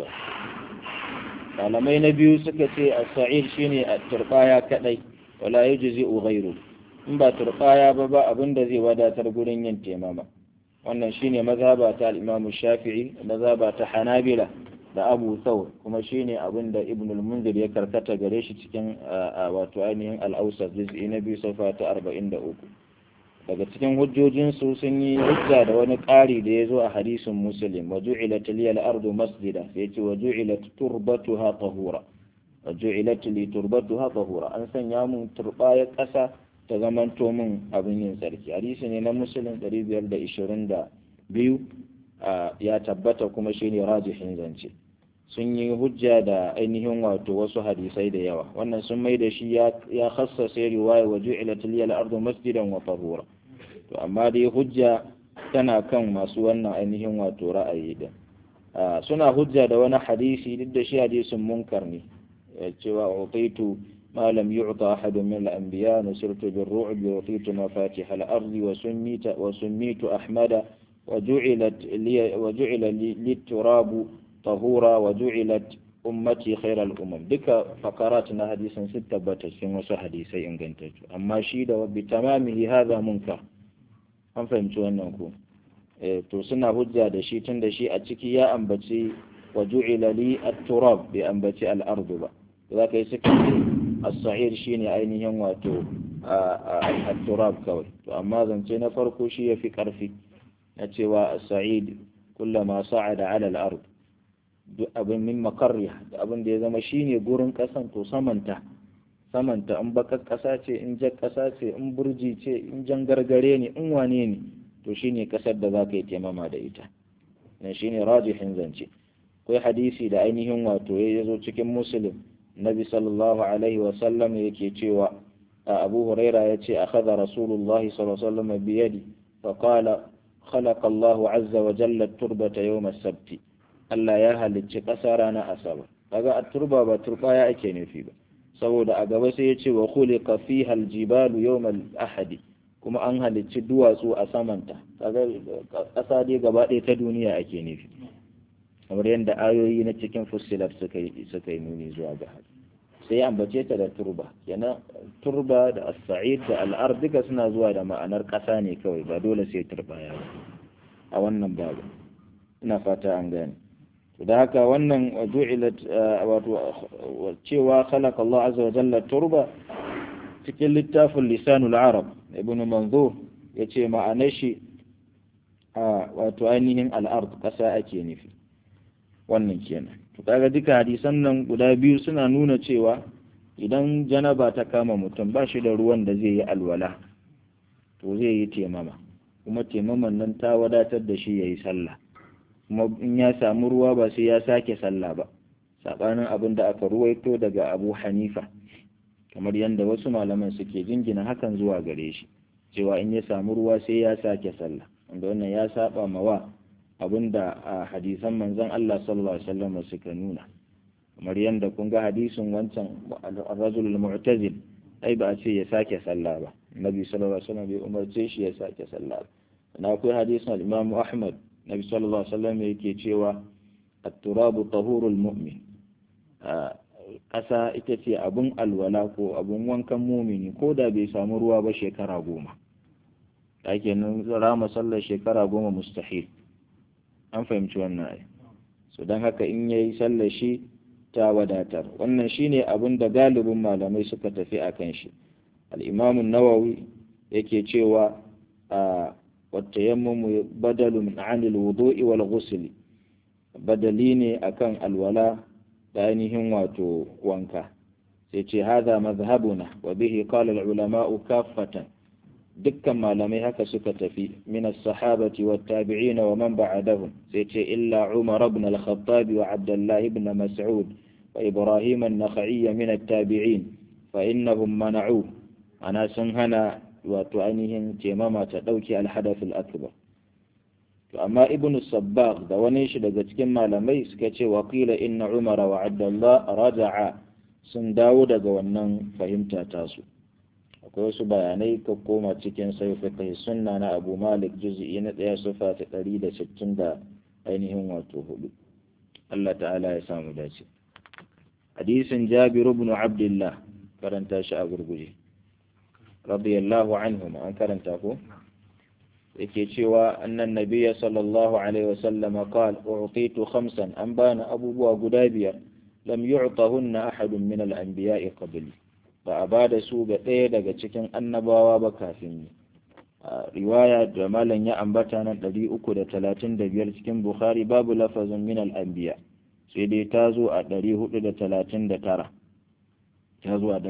malamai na biyu suka ce a sa'id shine a turɓaya kaɗai wala ya ji ghairu in ba turɓaya ba ba abin da zai wadatar gurin yin temama wannan shine mazhaba ta al-imamu shafi'i mazhaba ta hanabila da abu thawr kuma shine abin da ibn al-munzir ya karkata gare shi cikin wato ainihin al-awsat juz'i na biyu safa ta 43 daga cikin hujjojin su sun yi hujja da wani ƙari da ya zo a hadisin muslim wa ju'ilat liya al-ardu masjida sai ce wa ju'ilat turbatuha tahura wa ju'ilat li turbatuha tahura an sanya mun turbaya ƙasa ta zamanto min abin yin tsarki hadisi ne na muslim 522 ya tabbata kuma shine rajihin zance sun yi hujja da ainihin wato wasu hadisai da yawa wannan sun mai da shi ya khassasa riwaya wa ju'ilat liyal ardu masjidan wa tahura to amma dai hujja tana kan masu wannan ainihin wato ra'ayi din suna hujja da wani hadisi duk da shi hadisin munkar ne cewa utaitu ما لم يعطى أحد من الأنبياء نصرت بالرعب وأعطيت مفاتيح الأرض وسميت وسميت أحمد وجعلت لي وجعل لي التراب طهورا وجعلت أمتي خير الأمم دك فقراتنا حديثا ستة باتشين وسو حديثي إن كنت أما شيد وبتمامه هذا منكر an fahimci wannan ku to suna hujja da shi tun da shi a ciki ya ambaci wa ju'ila li at-turab bai ambaci al-ardu ba za ka yi suka as-sa'ir shine ainihin wato at-turab kawai to amma zance na farko shi yafi karfi na cewa as-sa'id kullama sa'ada 'ala al-ard duk abin min makarriya da abin da ya zama shine gurin kasan to samanta samanta in bakar kasa ce in jar kasa ce in burji ce in jan gargare ne in wane ne to shine kasar da za ka yi taimama da ita nan shine rajihin zance akwai hadisi da ainihin wato ya zo cikin muslim nabi sallallahu alaihi wasallam yake cewa abu huraira ya ce akhadha rasulullah sallallahu alaihi wasallam bi yadi fa qala khalaqa Allah azza wa jalla at-turbata yawm as-sabt Allah ya halicci ƙasa ranar asabar kaga at-turba ba turbaya ake nufi ba saboda a gaba sai ya ce wa khuliqa fiha al-jibalu yawm al-ahad kuma an halicci duwatsu a samanta kaga ƙasa dai gaba ɗaya ta duniya ake nufi kamar yadda ayoyi na cikin fusilar suka yi suka yi nuni zuwa ga haka sai ambace ta da turba kenan turba da as-sa'id da al duka suna zuwa da ma'anar ƙasa ne kawai ba dole sai turba ya a wannan babu ina fata an gane da haka wannan ju'ilat wato cewa khalaqa Allah azza wa jalla turba cikin littafin lisanul arab ibn manzur yace ma'anar shi wato ainihin al'ard kasa ake nufi wannan kenan to kaga duka hadisan nan guda biyu suna nuna cewa idan janaba ta kama mutum ba shi da ruwan da zai yi alwala to zai yi temama kuma temaman nan ta wadatar da shi ya yi sallah kuma in ya samu ruwa ba sai ya sake sallah ba saɓanin abin da aka ruwaito daga abu hanifa kamar yadda wasu malaman suke jingina hakan zuwa gare shi cewa in ya samu ruwa sai ya sake sallah wanda wannan ya saba mawa abin da a hadisan manzon Allah sallallahu alaihi wasallam suka nuna kamar yadda kun ga hadisin wancan ar-rajul al-mu'tazil ai ba a ce ya sake sallah ba nabi sallallahu alaihi wasallam bai umarce shi ya sake sallah ba na akwai hadisin al-imam ahmad nabi sallallahu alaihi wasallam yake cewa at-turabu tahurul mu'min ƙasa ita ce abun alwala ko abun wankan mumini ko da bai samu ruwa ba shekara goma ake nan rama sallar shekara goma mustahil an fahimci wannan ai so don haka in yayi sallar shi ta wadatar wannan shine abin da galibin malamai suka tafi a kan shi al-imam nawawi yake cewa a والتيمم بدل عن الوضوء والغسل بدلي ne akan alwala da ainihin wato wanka sai ce hadha madhhabuna wa bihi qala al-ulama kaffatan dukkan malamai haka suka tafi min as-sahabati wat tabi'in wa man ba'dahum sai ce illa Umar ibn al-Khattab wa Abdullah ibn Mas'ud wa Ibrahim an-Nakhai min at-tabi'in fa innahum mana'u ana sun hana wato ainihin temama ta ɗauke alhadafin akbar to amma ibn sabbaq da wani shi daga cikin malamai suka ce wakila inna umara wa abdullah raja'a sun dawo daga wannan fahimta tasu akwai wasu bayanai ka koma cikin sai fiqh sunna na abu malik juz'i na ɗaya sufa ta ɗari da sittin da ainihin wato hudu Allah ta'ala ya samu dace hadisin jabiru ibn abdullah karanta shi a gurguje radiyallahu anhum an karanta ko yake cewa annan nabiyya sallallahu alaihi wasallam qala u'titu khamsan an bana abubuwa guda biyar lam yu'tahunna ahadun min al-anbiya'i qabli ba a bada su ga ɗaya daga cikin annabawa ba kafin ni riwaya da malam ya ambata nan 335 cikin bukhari babu lafazin min al-anbiya sai dai ta zo a 439 ta zo a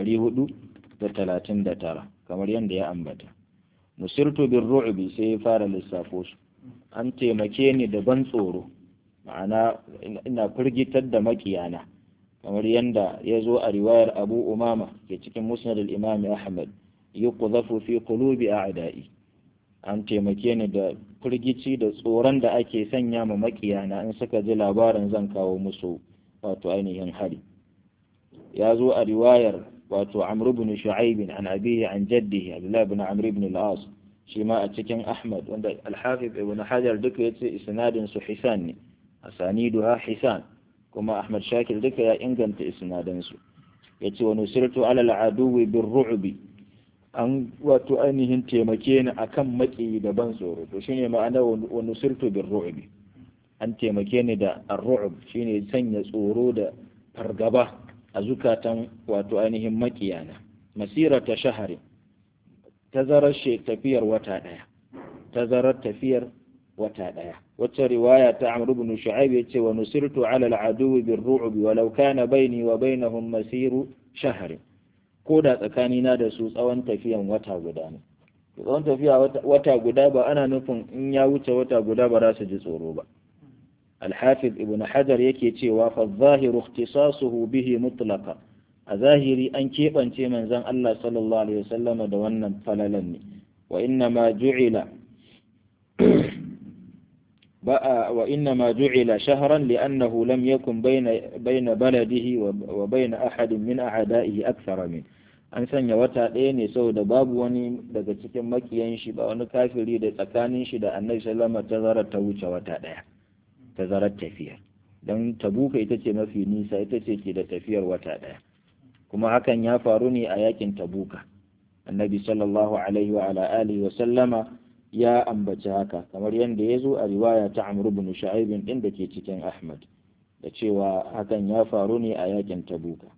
439 kamar yadda ya ambata nusirtu bin ru'bi sai ya fara lissafo su an taimake ni da ban tsoro ma'ana ina firgitar da makiyana kamar yadda ya zo a riwayar abu umama ke cikin musnad al-imam ahmad yuqdhafu fi qulubi a'da'i an taimake ni da firgici da tsoron da ake sanya ma makiyana in suka ji labarin zan kawo musu wato ainihin hari ya zo a riwayar wato Amr ibn Shu'aib an abihi an jaddihi Abdullah ibn Amr ibn al-As shi ma a cikin Ahmad wanda Al-Hafiz ibn Hajar duka yace isnadin su hisan ne asaniduha hisan kuma Ahmad Shakir duka ya inganta isnadan su yace wa nusirtu ala al-aduwi bir-ru'bi an wato ainihin taimake ni akan maki da ban tsoro to shine ma'ana wa nusirtu bir-ru'bi an taimake ni da ar-ru'b shine sanya tsoro da fargaba a zukatan wato ainihin makiyana masira ta shahari tazarar tafiyar wata ɗaya tazarar tafiyar wata ɗaya wacce riwaya ta amr ibn shu'aib yace wa nusirtu ala al-aduwi bir ru'b walau kana baini wa bainahum masiru shahr ko da tsakanina da su tsawon tafiyan wata guda ne tsawon tafiya wata guda ba ana nufin in ya wuce wata guda ba za su ji tsoro ba الحافظ ابن حجر yake cewa fa zahiru ikhtisasuhu bihi mutlaqa a zahiri an keɓance manzon Allah sallallahu alaihi wasallama da wannan falalan ne wa inna ma ju'ila ba'a wa inna ma ju'ila shahran li'annahu lam yakun bayna bayna baladihi wa bayna ahadin min a'da'ihi akthara min an sanya wata ɗaya ne saboda babu wani daga cikin makiyan shi ba wani kafiri da tsakanin shi da annabi sallallahu alaihi wasallam ta wuce wata ɗaya tazarar tafiya don tabuka ita ce mafi nisa ita ce ke da tafiyar wata ɗaya kuma hakan ya faru ne a yakin tabuka annabi sallallahu alaihi wa ala alihi wa sallama ya ambaci haka kamar yadda ya zo a riwaya ta amr ibn shu'aib din da ke cikin ahmad da cewa hakan ya faru ne a yakin tabuka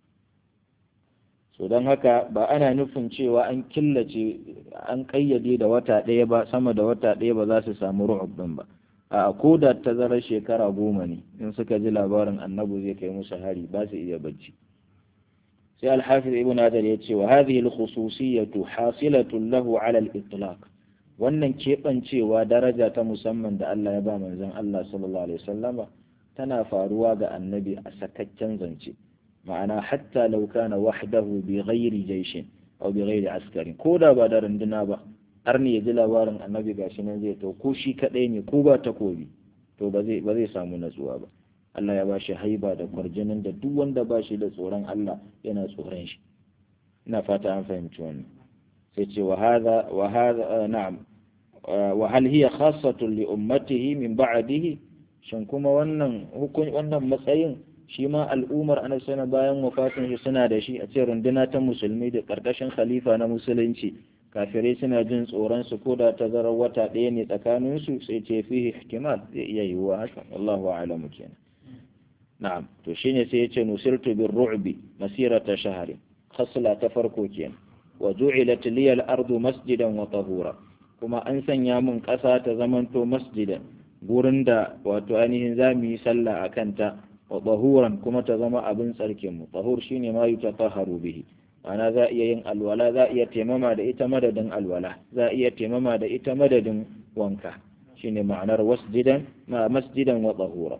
so don haka ba ana nufin cewa an killace an kayyade da wata ɗaya ba sama da wata ɗaya ba za su samu ru'ub ɗin ba a ko da tazarar shekara goma ne in suka ji labarin annabi zai kai musu hari ba su iya bacci sai alhafiz ibn adar ya ce wa hadhihi al-khususiyyatu hasilatun lahu ala al-itlaq wannan keɓancewa daraja ta musamman da Allah ya ba manzon Allah sallallahu alaihi wasallama tana faruwa ga annabi a sakaccen zance ma'ana hatta law kana wahdahu bi ghairi jayshin aw bi ghairi askarin ko da ba da runduna ba har ne ya ji labarin annabi gashi nan zai to ko shi kadai ne ko ba takobi to ba zai ba zai samu natsuwa ba Allah ya ba shi haiba da kwarjinin da duk wanda ba shi da tsoron Allah yana tsoron shi ina fata an fahimci wannan sai ce wa hadha wa hadha na'am wa hal hiya khassatun li ummatihi min ba'dihi shin kuma wannan hukun wannan matsayin shi ma al'ummar annabi sana bayan wafatin shi suna da shi a ce runduna ta musulmi da karkashin khalifa na musulunci kafirai suna jin tsoron su ko da tazarar wata ɗaya ne tsakanin su sai ce fihi ihtimal zai iya yiwuwa haka wallahu a'lamu kenan na'am to shine sai ya ce nusirtu bir ru'bi masirata shahri khasla ta farko kenan wa ju'ilat liya al-ardu masjidan wa tahura kuma an sanya mun ƙasa ta zamanto masjidan gurin da wato ainihin za mu yi sallah a kanta wa tahuran kuma ta zama abin tsarkin mu tahur shine ma yutatahharu bihi ana za iya yin alwala za iya taimama da ita madadin alwala za iya taimama da ita madadin wanka shine ma'anar wasjidan ma masjidan wa tahura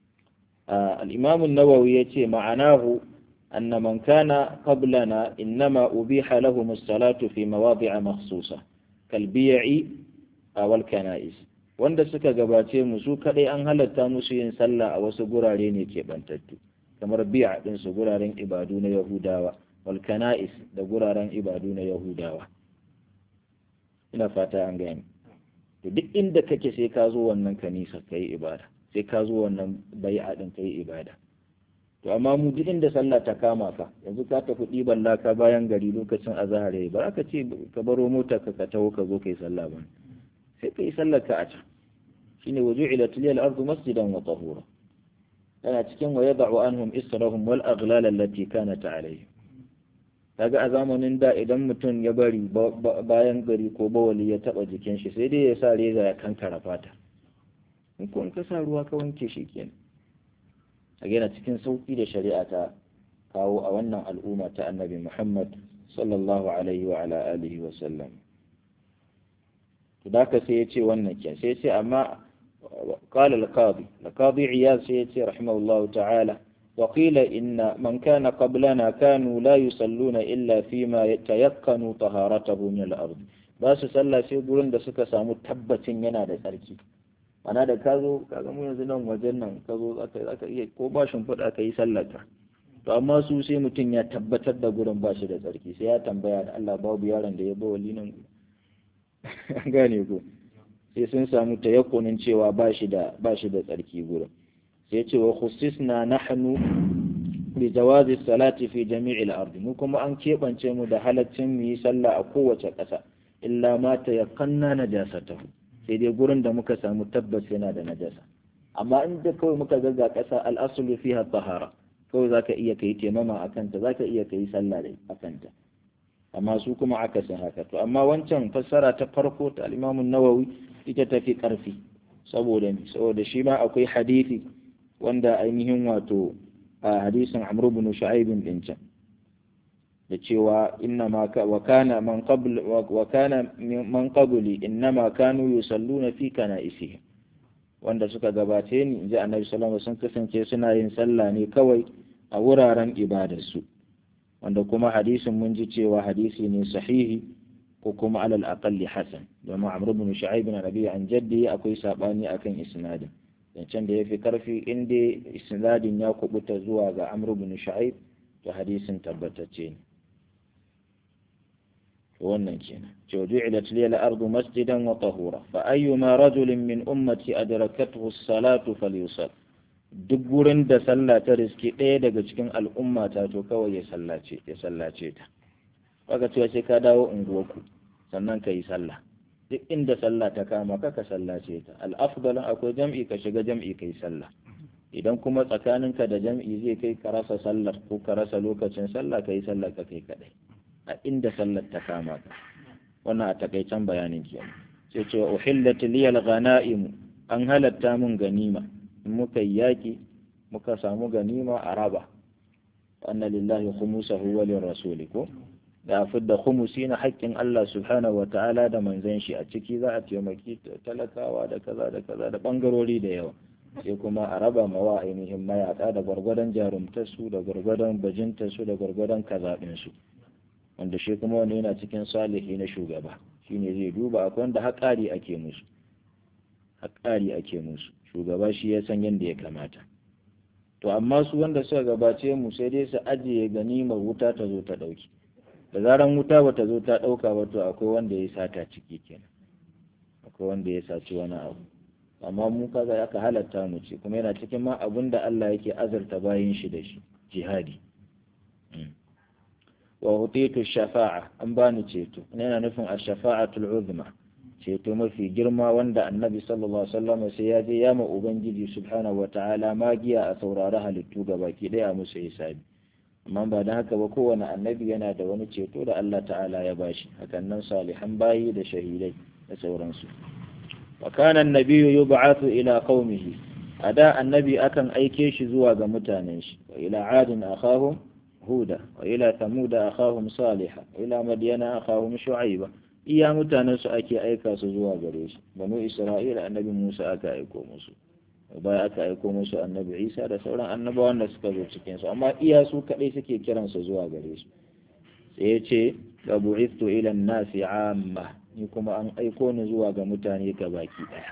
al-imam an-nawawi yace ma'anahu أن من كان قبلنا إنما أبيح لهم الصلاة في مواضع مخصوصة كالبيع والكنائس wanda suka gabace mu su kadai an halatta musu yin sallah a wasu gurare ne keɓantattu kamar bi'a din su guraren ibadu na Yahudawa wal kana'is da guraren ibadu na Yahudawa ina fata an gani to duk inda kake sai ka zo wannan kanisa kai ibada sai ka zo wannan bai'a din kai ibada to amma mu duk inda sallah ta kama ka yanzu ka tafi ɗiban laka bayan gari lokacin azahar yayi ba ka ce ka baro mota ka ka taho ka zo kai sallah ba sai kai sallar ka a can shine wuju'ilat liyal ardu masjidan wa tahura yana cikin wa yad'u anhum israhum wal aghlal allati kanat alayhim kaga a zamanin da idan mutum ya bari bayan gari ko bawali ya taba jikin shi sai dai ya sa reza ya kankara fata in ko in ka sa ruwa ka wanke shi kenan a yana cikin sauƙi da shari'a ta kawo a wannan al'umma ta annabi Muhammad sallallahu alaihi wa ala alihi wa sallam to da ka sai ya ce wannan ke sai ya ce amma qala al-qadi al-qadi iyad sai ya ce rahimahullahu ta'ala wa qila inna man kana qablana kanu la yusalluna illa fima yatayakkanu taharatahu min al-ard ba su sallah sai gurin da suka samu tabbacin yana da tsarki ana da ka zo ka mu yanzu nan wajen nan ka zo aka iya ko ba shimfiɗa ka yi sallata to amma su sai mutum ya tabbatar da gurin ba shi da tsarki sai ya tambaya da Allah babu yaron da ya ba wali nan gane ko sai sun samu tayakkunin cewa ba shi da ba shi da tsarki gurin sai ce wa khussisna nahnu bi jawazi salati fi jami'il ardi mu kuma an keɓance mu da halaccin mu yi sallah a kowace ƙasa illa ma tayakkanna najasatahu sai dai gurin da muka samu tabbas yana da najasa amma in da kawai muka ga ƙasa al'asulu fiha tahara kawai zaka iya kai temama a kanta zaka iya kai sallah da a kanta amma su kuma aka san haka to amma wancan fassara ta farko ta al-Imam nawawi ita tafi karfi saboda mi saboda shi ma akwai hadisi wanda ainihin wato a hadisin Amr ibn Shu'aib din can da cewa inna ma wa kana man qabl wa kana man qabli innama kanu yusalluna fi kana'isihim wanda suka gabace ni inji annabi sallallahu alaihi wasallam sun kasance suna yin sallah ne kawai a wuraren ibadarsu wanda kuma hadisin mun ji cewa hadisi ne sahihi ko kuma alal aqalli hasan domin amr ibn shu'aib bin rabi an jaddi akwai sabani akan isnadin zancen da yafi karfi inda isnadin ya kubuta zuwa ga amr ibn shu'aib to hadisin tabbatacce ne wannan kenan cewa ju'ilat liya al-ardu masjidan wa tahura fa ayyuma rajulin min ummati adrakathu as-salatu falyusall duk gurin da sallah ta riski ɗaya daga cikin al'umma ta to kawai ya sallace ya sallace ta baka cewa sai ka dawo unguwarku sannan ka yi sallah duk inda sallah ta kama ka ka sallace ta al-afdal akwai jam'i ka shiga jam'i ka yi sallah idan kuma tsakaninka da jam'i zai kai ka rasa sallar ko ka rasa lokacin sallah ka yi sallar ka kai kadai a inda sallar ta kama ka wannan a takaicen bayanin kenan sai ce uhillat liyal ghanaim an halatta mun ganima in muka yi yaki muka samu ganima a raba anna lillahi khumusahu wa lirrasuli ko da fidda khumusi na haƙƙin Allah subhanahu wa ta'ala da manzon shi a ciki za a taimaki talakawa da kaza da kaza da bangarori da yawa sai kuma a raba mawa ainihin mayaka da gwargwadon jarumtarsu da gwargwadon bajintarsu da gwargwadon kazaɓinsu wanda shi kuma wani yana cikin salihi na shugaba shine zai duba akwai wanda haƙari ake musu haƙari ake musu shugaba shi ya san yadda ya kamata to amma su wanda suka gabace mu sai dai su ajiye ganimar wuta ta zo ta ɗauki da zaran wuta ba ta zo ta ɗauka ba to akwai wanda ya sata ciki kenan akwai wanda ya saci wani abu amma mu kaga aka halatta mu ce kuma yana cikin ma abin da Allah yake azurta bayin shi da shi jihadi wa utitu shafa'a an bani ceto yana nufin ash-shafa'atul uzma ceto mafi girma wanda annabi sallallahu alaihi wasallam sai ya je ya ma ubangiji subhanahu wata'ala magiya a saurari halittu gabaki daya musu hisabi amma ba da haka ba kowane annabi yana da wani ceto da Allah ta'ala ya bashi hakan nan salihan bayi da shahidai da sauransu wa kana annabiyyu yub'athu ila qaumihi ada annabi akan aike shi zuwa ga mutanen shi wa ila adin akhahum huda wa ila thamuda akhahum salihah wa ila madyana akhahum shu'aiba iya mutanen su ake aika su zuwa gare shi banu isra'ila annabi musa aka aiko musu baya aka aiko musu annabi isa da sauran annabawan da suka zo cikin su amma iya su kadai suke kiran su zuwa gare su sai ya ce ga bu'istu ila nasi amma ni kuma an aiko ni zuwa ga mutane baki daya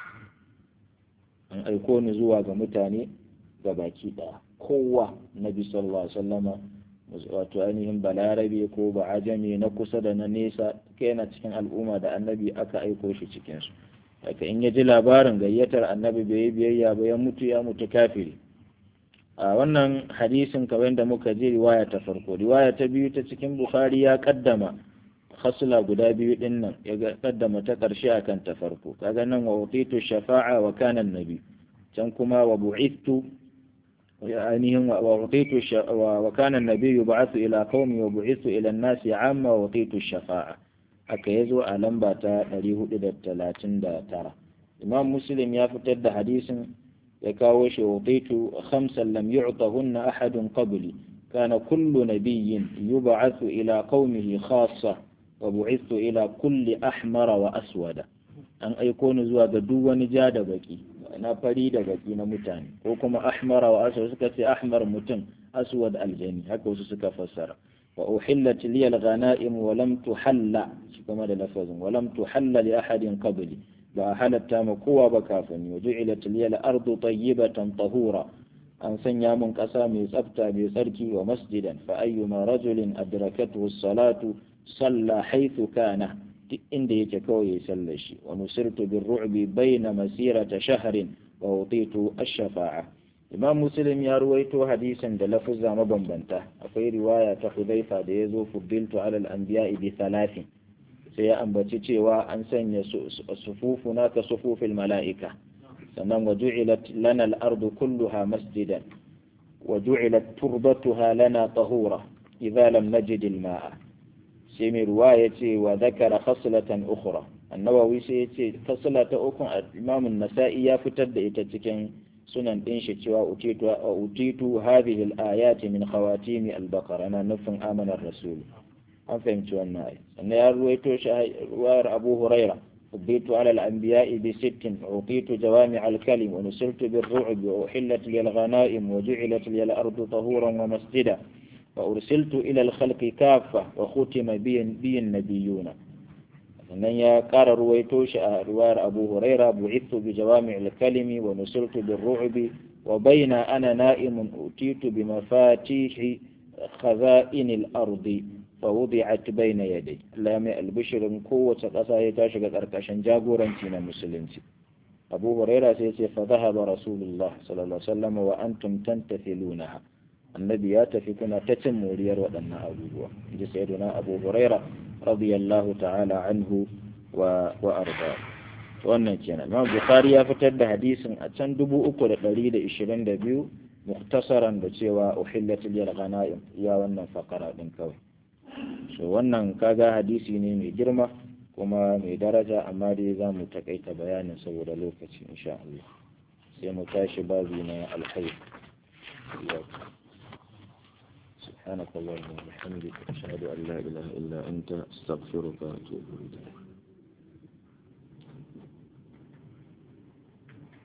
an aiko ni zuwa ga mutane baki daya kowa nabi sallallahu alaihi wasallama wato ainihin balarabe ko ba ajami na kusa da na nesa kai yana cikin al'umma da annabi aka aiko shi cikin su haka in ya ji labarin gayyatar annabi bai yi biyayya ba ya mutu ya mutu kafiri a wannan hadisin kamar da muka ji riwaya ta farko riwaya ta biyu ta cikin bukhari ya kaddama khasla guda biyu din nan ya kaddama ta karshe akan ta farko kaga nan wa utitu shafa'a wa kana annabi can kuma wa bu'ithu ainihin wa utitu wa kana annabi yub'athu ila qaumi wa bu'ithu ila an-nasi 'amma wa utitu shafa'a haka yazo a lamba ta 439 imam muslim ya fitar da hadisin ya kawo shi utitu khamsan lam yu'tahunna ahadun qabli kana kullu nabiyyin yub'athu ila qaumihi khassa wa bu'ithu ila kulli ahmara wa aswada an aiko ni zuwa ga duk wani ja da baki na fari da baki na mutane ko kuma ahmara wa aswad suka ce ahmar mutum aswad aljani haka wasu suka fassara wa uhillat li al-ghanaim wa lam tuhalla shi kuma da lafazin wa lam tuhalla li ahadin qabli ba halatta ma kowa ba kafin wa ju'ilat li al-ardu tayyibatan tahura an sanya mun kasa mai tsafta mai tsarki wa masjidan fa ayyuma rajulin adrakathu as-salatu salla haythu kana duk inda yake kawai ya sallar shi wa nusirtu bin ru'bi bayna masirata shahrin wa utitu ash-shafa'a imam muslim ya ruwaito hadisin da lafuzza mabambanta akwai riwaya ta hudhaifa da yazo fuddiltu ala al-anbiya'i bi thalathin sai ya ambaci cewa an sanya sufufuna ka sufufil mala'ika sannan wa ju'ilat lana al-ardu kulluha masjidan wa ju'ilat turbatuha lana tahura idza lam najid al-ma'a sai mai ruwa ya ce wa zakara khaslatan ukhra annawawi sai ya ce khasla ta ukun imam nasai ya fitar da ita cikin sunan din shi cewa utitu utitu hadhihi al-ayat min khawatimi al-baqara na nufin amanar rasul an fahimci wannan ayi sannan ya ruwaito shi ruwayar abu huraira فضيت على الأنبياء بست أعطيت جوامع الكلم ونصرت بالرعب وأحلت لي الغنائم وجعلت لي الأرض طهورا ومسجدا وأرسلت إلى الخلق كافة وختم بي, بي النبيون sannan ya ƙara ruwaito shi a ruwayar abu huraira bu'ithu bi jawami'il kalimi wa nusirtu bir ru'bi wa baina ana na'imun utitu bi mafatihi khaza'inil ardi fa wudi'at baina yaday Allah mai albishirin kowace ƙasa ya ta shiga ƙarƙashin jagoranci na musulunci abu huraira sai ce fa dhahaba rasulullah sallallahu alaihi wasallam wa antum tantathilunaha annabi ya tafi kuna ta cin moriyar waɗannan abubuwa inji sayyiduna abu huraira radiyallahu ta'ala anhu wa wa arda wannan kenan imam bukhari ya fitar da hadisin a can dubu uku da ɗari da ishirin da biyu muktasaran da cewa uhillat liyal ghanaim ya wannan fakara din kawai so wannan kaga hadisi ne mai girma kuma mai daraja amma dai za mu takaita bayanin saboda lokaci insha Allah sai mu tashi babi na alkhair سبحانك اللهم وبحمدك أشهد أن لا إله إلا أنت أستغفرك وأتوب إليك